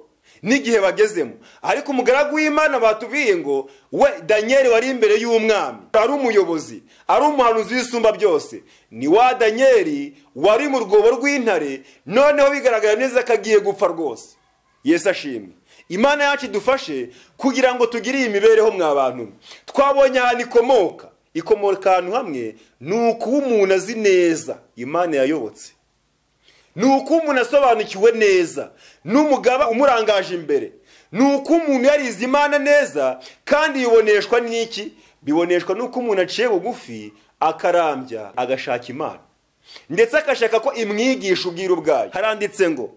n'igihe bagezemo ariko umugaragu w'imana batubwiye ngo we daniel wari imbere y'umwami ari umuyobozi ari umuhanuzi w'isumba byose ni wa daniel wari mu rwobo rw'intare noneho bigaragara neza ko agiye gupfa rwose yesu ashimwe imana yacu idufashe kugira ngo tugire iyi mibereho mwa bantu twabonye ahantu ikomoka ikomoka ahantu hamwe ni ukuba umuntu azi neza imana yayobotse ni ukuba umuntu asobanukiwe neza n'umugaba umurangaje imbere ni uko umuntu yarize imana neza kandi biboneshwa n'iki biboneshwa n'uko umuntu aciye bugufi akarambya agashaka imana ndetse agashaka ko imwigisha ubwiru bwayo haranditse ngo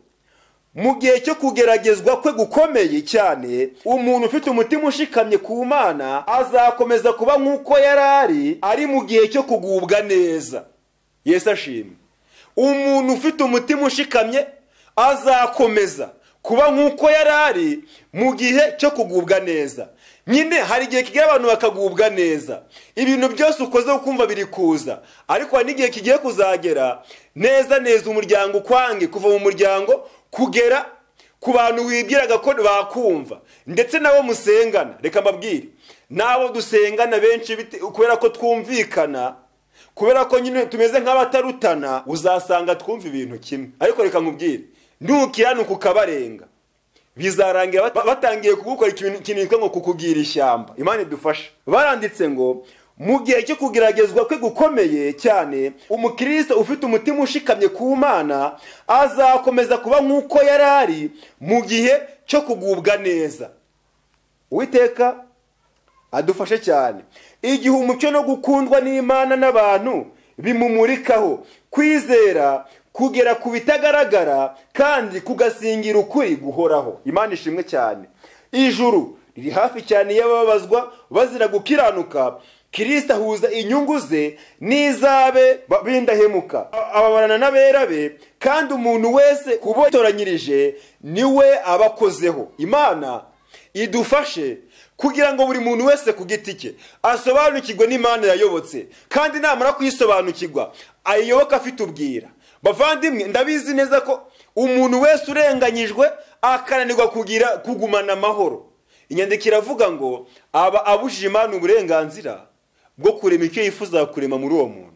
mu gihe cyo kugeragezwa kwe gukomeye cyane umuntu ufite umutima ushikamye ku mana azakomeza kuba nk'uko yari ari ari mu gihe cyo kugubwa neza yesu ashimwe umuntu ufite umutima ushikamye azakomeza kuba nk'uko yari ari mu gihe cyo kugubwa neza nyine hari igihe kigira abantu bakagubwa neza ibintu byose ukoze ukumva biri kuza ariko hari n'igihe kigiye kuzagera neza neza umuryango ukwange kuva mu muryango kugera ku bantu wibwiraga ko bakumva ndetse nabo musengana reka mbabwire n'abo dusengana benshi kubera ko twumvikana kubera ko nyine tumeze nk'abatarutana uzasanga twumva ibintu kimwe ariko reka nkubwire ntukira ni ukukabarenga bizarangira bat- batangiye kugukora ikintu ikintu cyitwa ngo kukugira ishyamba imana idufashe baranditse ngo mu gihe cyo kugeragezwa kwe gukomeye cyane umukristo ufite umutima ushikamye ku mana azakomeza kuba nk'uko yari ari mu gihe cyo kugubwa neza uwiteka adufashe cyane igihe umucyo no gukundwa n'imana n'abantu bimumurikaho kwizera kugera ku bitagaragara kandi kugasingira ukuri guhoraho imana ishimwe cyane ijuru riri hafi cyane y'ababazwa bazira gukiranuka kirisita ahuza inyungu ze n'izabe ba- b'indahemuka A- ababarana n'abera be kandi umuntu wese ubo yatoranyirije niwe abakozeho imana idufashe kugira ngo buri muntu wese ku giti cye asobanukirwe n'imana yayobotse kandi namara kuyisobanukirwa ayiyoboke afite ubwira bavandimwe ndabizi neza ko umuntu wese urenganyijwe akananirwa kugira kugumana amahoro inyandiko iravuga ngo aba abujije imana uburenganzira bwo kurema icyo yifuza kurema muri uwo muntu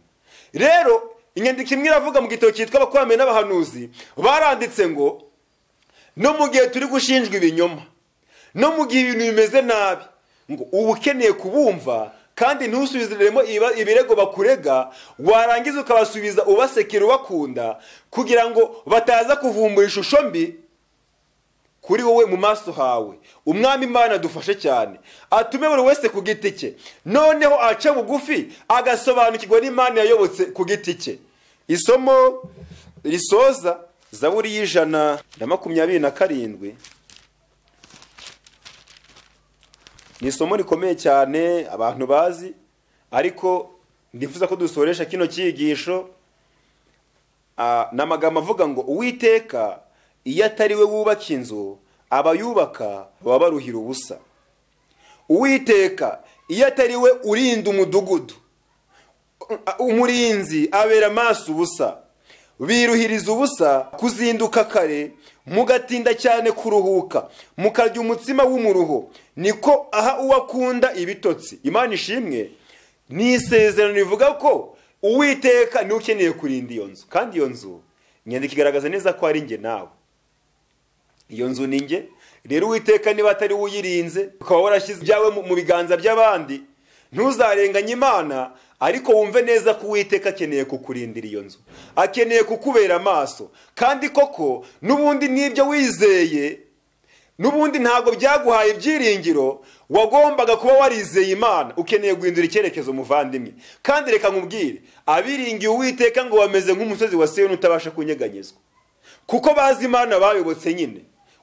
rero inyandiko imwe iravuga mu gitabo cyitwa abakomeye n'abahanuzi baranditse ngo no mu gihe turi gushinjwa ibinyoma no mu gihe ibintu bimeze nabi ngo uba ukeneye kubumva kandi ntusubiziremo iba- ibirego bakurega warangiza ukabasubiza ubasekera ubakunda kugira ngo bataza kuvumbura ishusho mbi kuri wowe mu maso hawe umwami imana dufashe cyane atume buri wese ku giti cye noneho ace bugufi agasobanukirwa n'imana yayobotse ku giti cye isomo risoza zaburi y'ijana na makumyabiri na karindwi ni isomo rikomeye cyane abantu bazi ariko ndifuza ko dusoresha kino cyigisho ah, ni amagambo avuga ngo uwiteka iyo atari we wubaka inzu abayubaka baba baruhira ubusa uwiteka iyo atari we urinda umudugudu umurinzi abera amaso ubusa biruhiriza ubusa kuzinduka kare mugatinda cyane kuruhuka mukarya umutsima w'umuruho niko aha uwakunda ibitotsi imana ishimwe ni isezerano rivuga ko uwiteka niwe ukeneye kurinda iyo nzu kandi iyo nzu inyandiko igaragaza neza ko ari njye nawe iyo nzu ni njye rero uwiteka niba atari we uyirinze ukaba warashyize ibyawe mu- mu biganza by'abandi ntuzarenganye imana ariko wumve neza ko uwiteka akeneye kukurindira iyo nzu akeneye kukubera amaso kandi koko n'ubundi n'ibyo wizeye n'ubundi ntabwo byaguhaye ibyiringiro wagombaga kuba warizeye imana ukeneye guhindura icyerekezo muvandimwe kandi reka nkubwire abiringiye uwiteka ngo bameze nk'umusozi wa siyoni utabasha kunyeganyezwa kuko bazi imana bayobotse nyine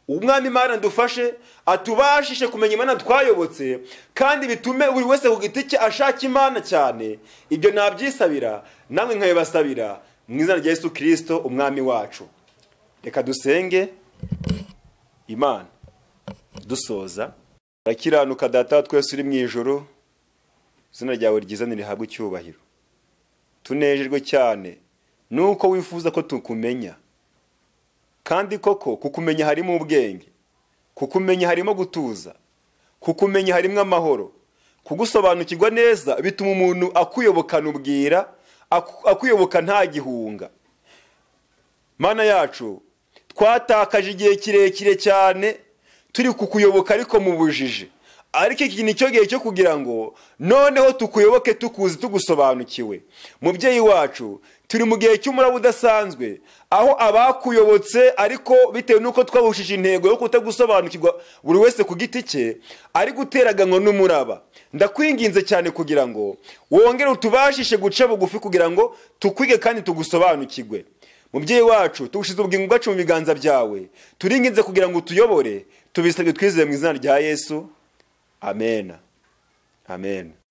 umwami imana dufashe atubashishe kumenya imana twayobotse kandi bitume buri wese ku giti cye ashaka imana cyane ibyo nabyisabira namwe nkabibasabira mu izina rya yesu kirisito umwami wacu reka dusenge imana dusoza urakiranuka data wa twese uri mu ijoro izina ryawe ryiza ntirihabwe icyubahiro tunejejwe cyane nuko wifuza ko tukumenya kandi koko kukumenya harimo ubwenge kukumenya harimo gutuza kukumenya harimo amahoro kugusobanukirwa neza bituma umuntu akuyobokana ubwira aku- akuyoboka nta gihunga mana yacu twatakaje igihe kirekire cyane turi kukuyoboka ariko mu bujiji ariko iki ni cyo gihe cyo kugira ngo noneho tukuyoboke tukuzi tugusobanukiwe mubyeyi wacu turi mu gihe cy'umuraba udasanzwe aho abakuyobotse ariko bitewe n'uko twabushije intego yo kutagusobanukirwa buri wese ku giti cye ari guteraganwa n'umuraba ndakwinginze cyane kugira ngo wongere utubashishe guca bugufi kugira ngo tukwige kandi tugusobanukirwe mubyeyi wacu tugushyize ubugingo bwacu mu biganza byawe turinginze kugira ngo utuyobore tubisabwe twizeye mu izina rya yesu amena amena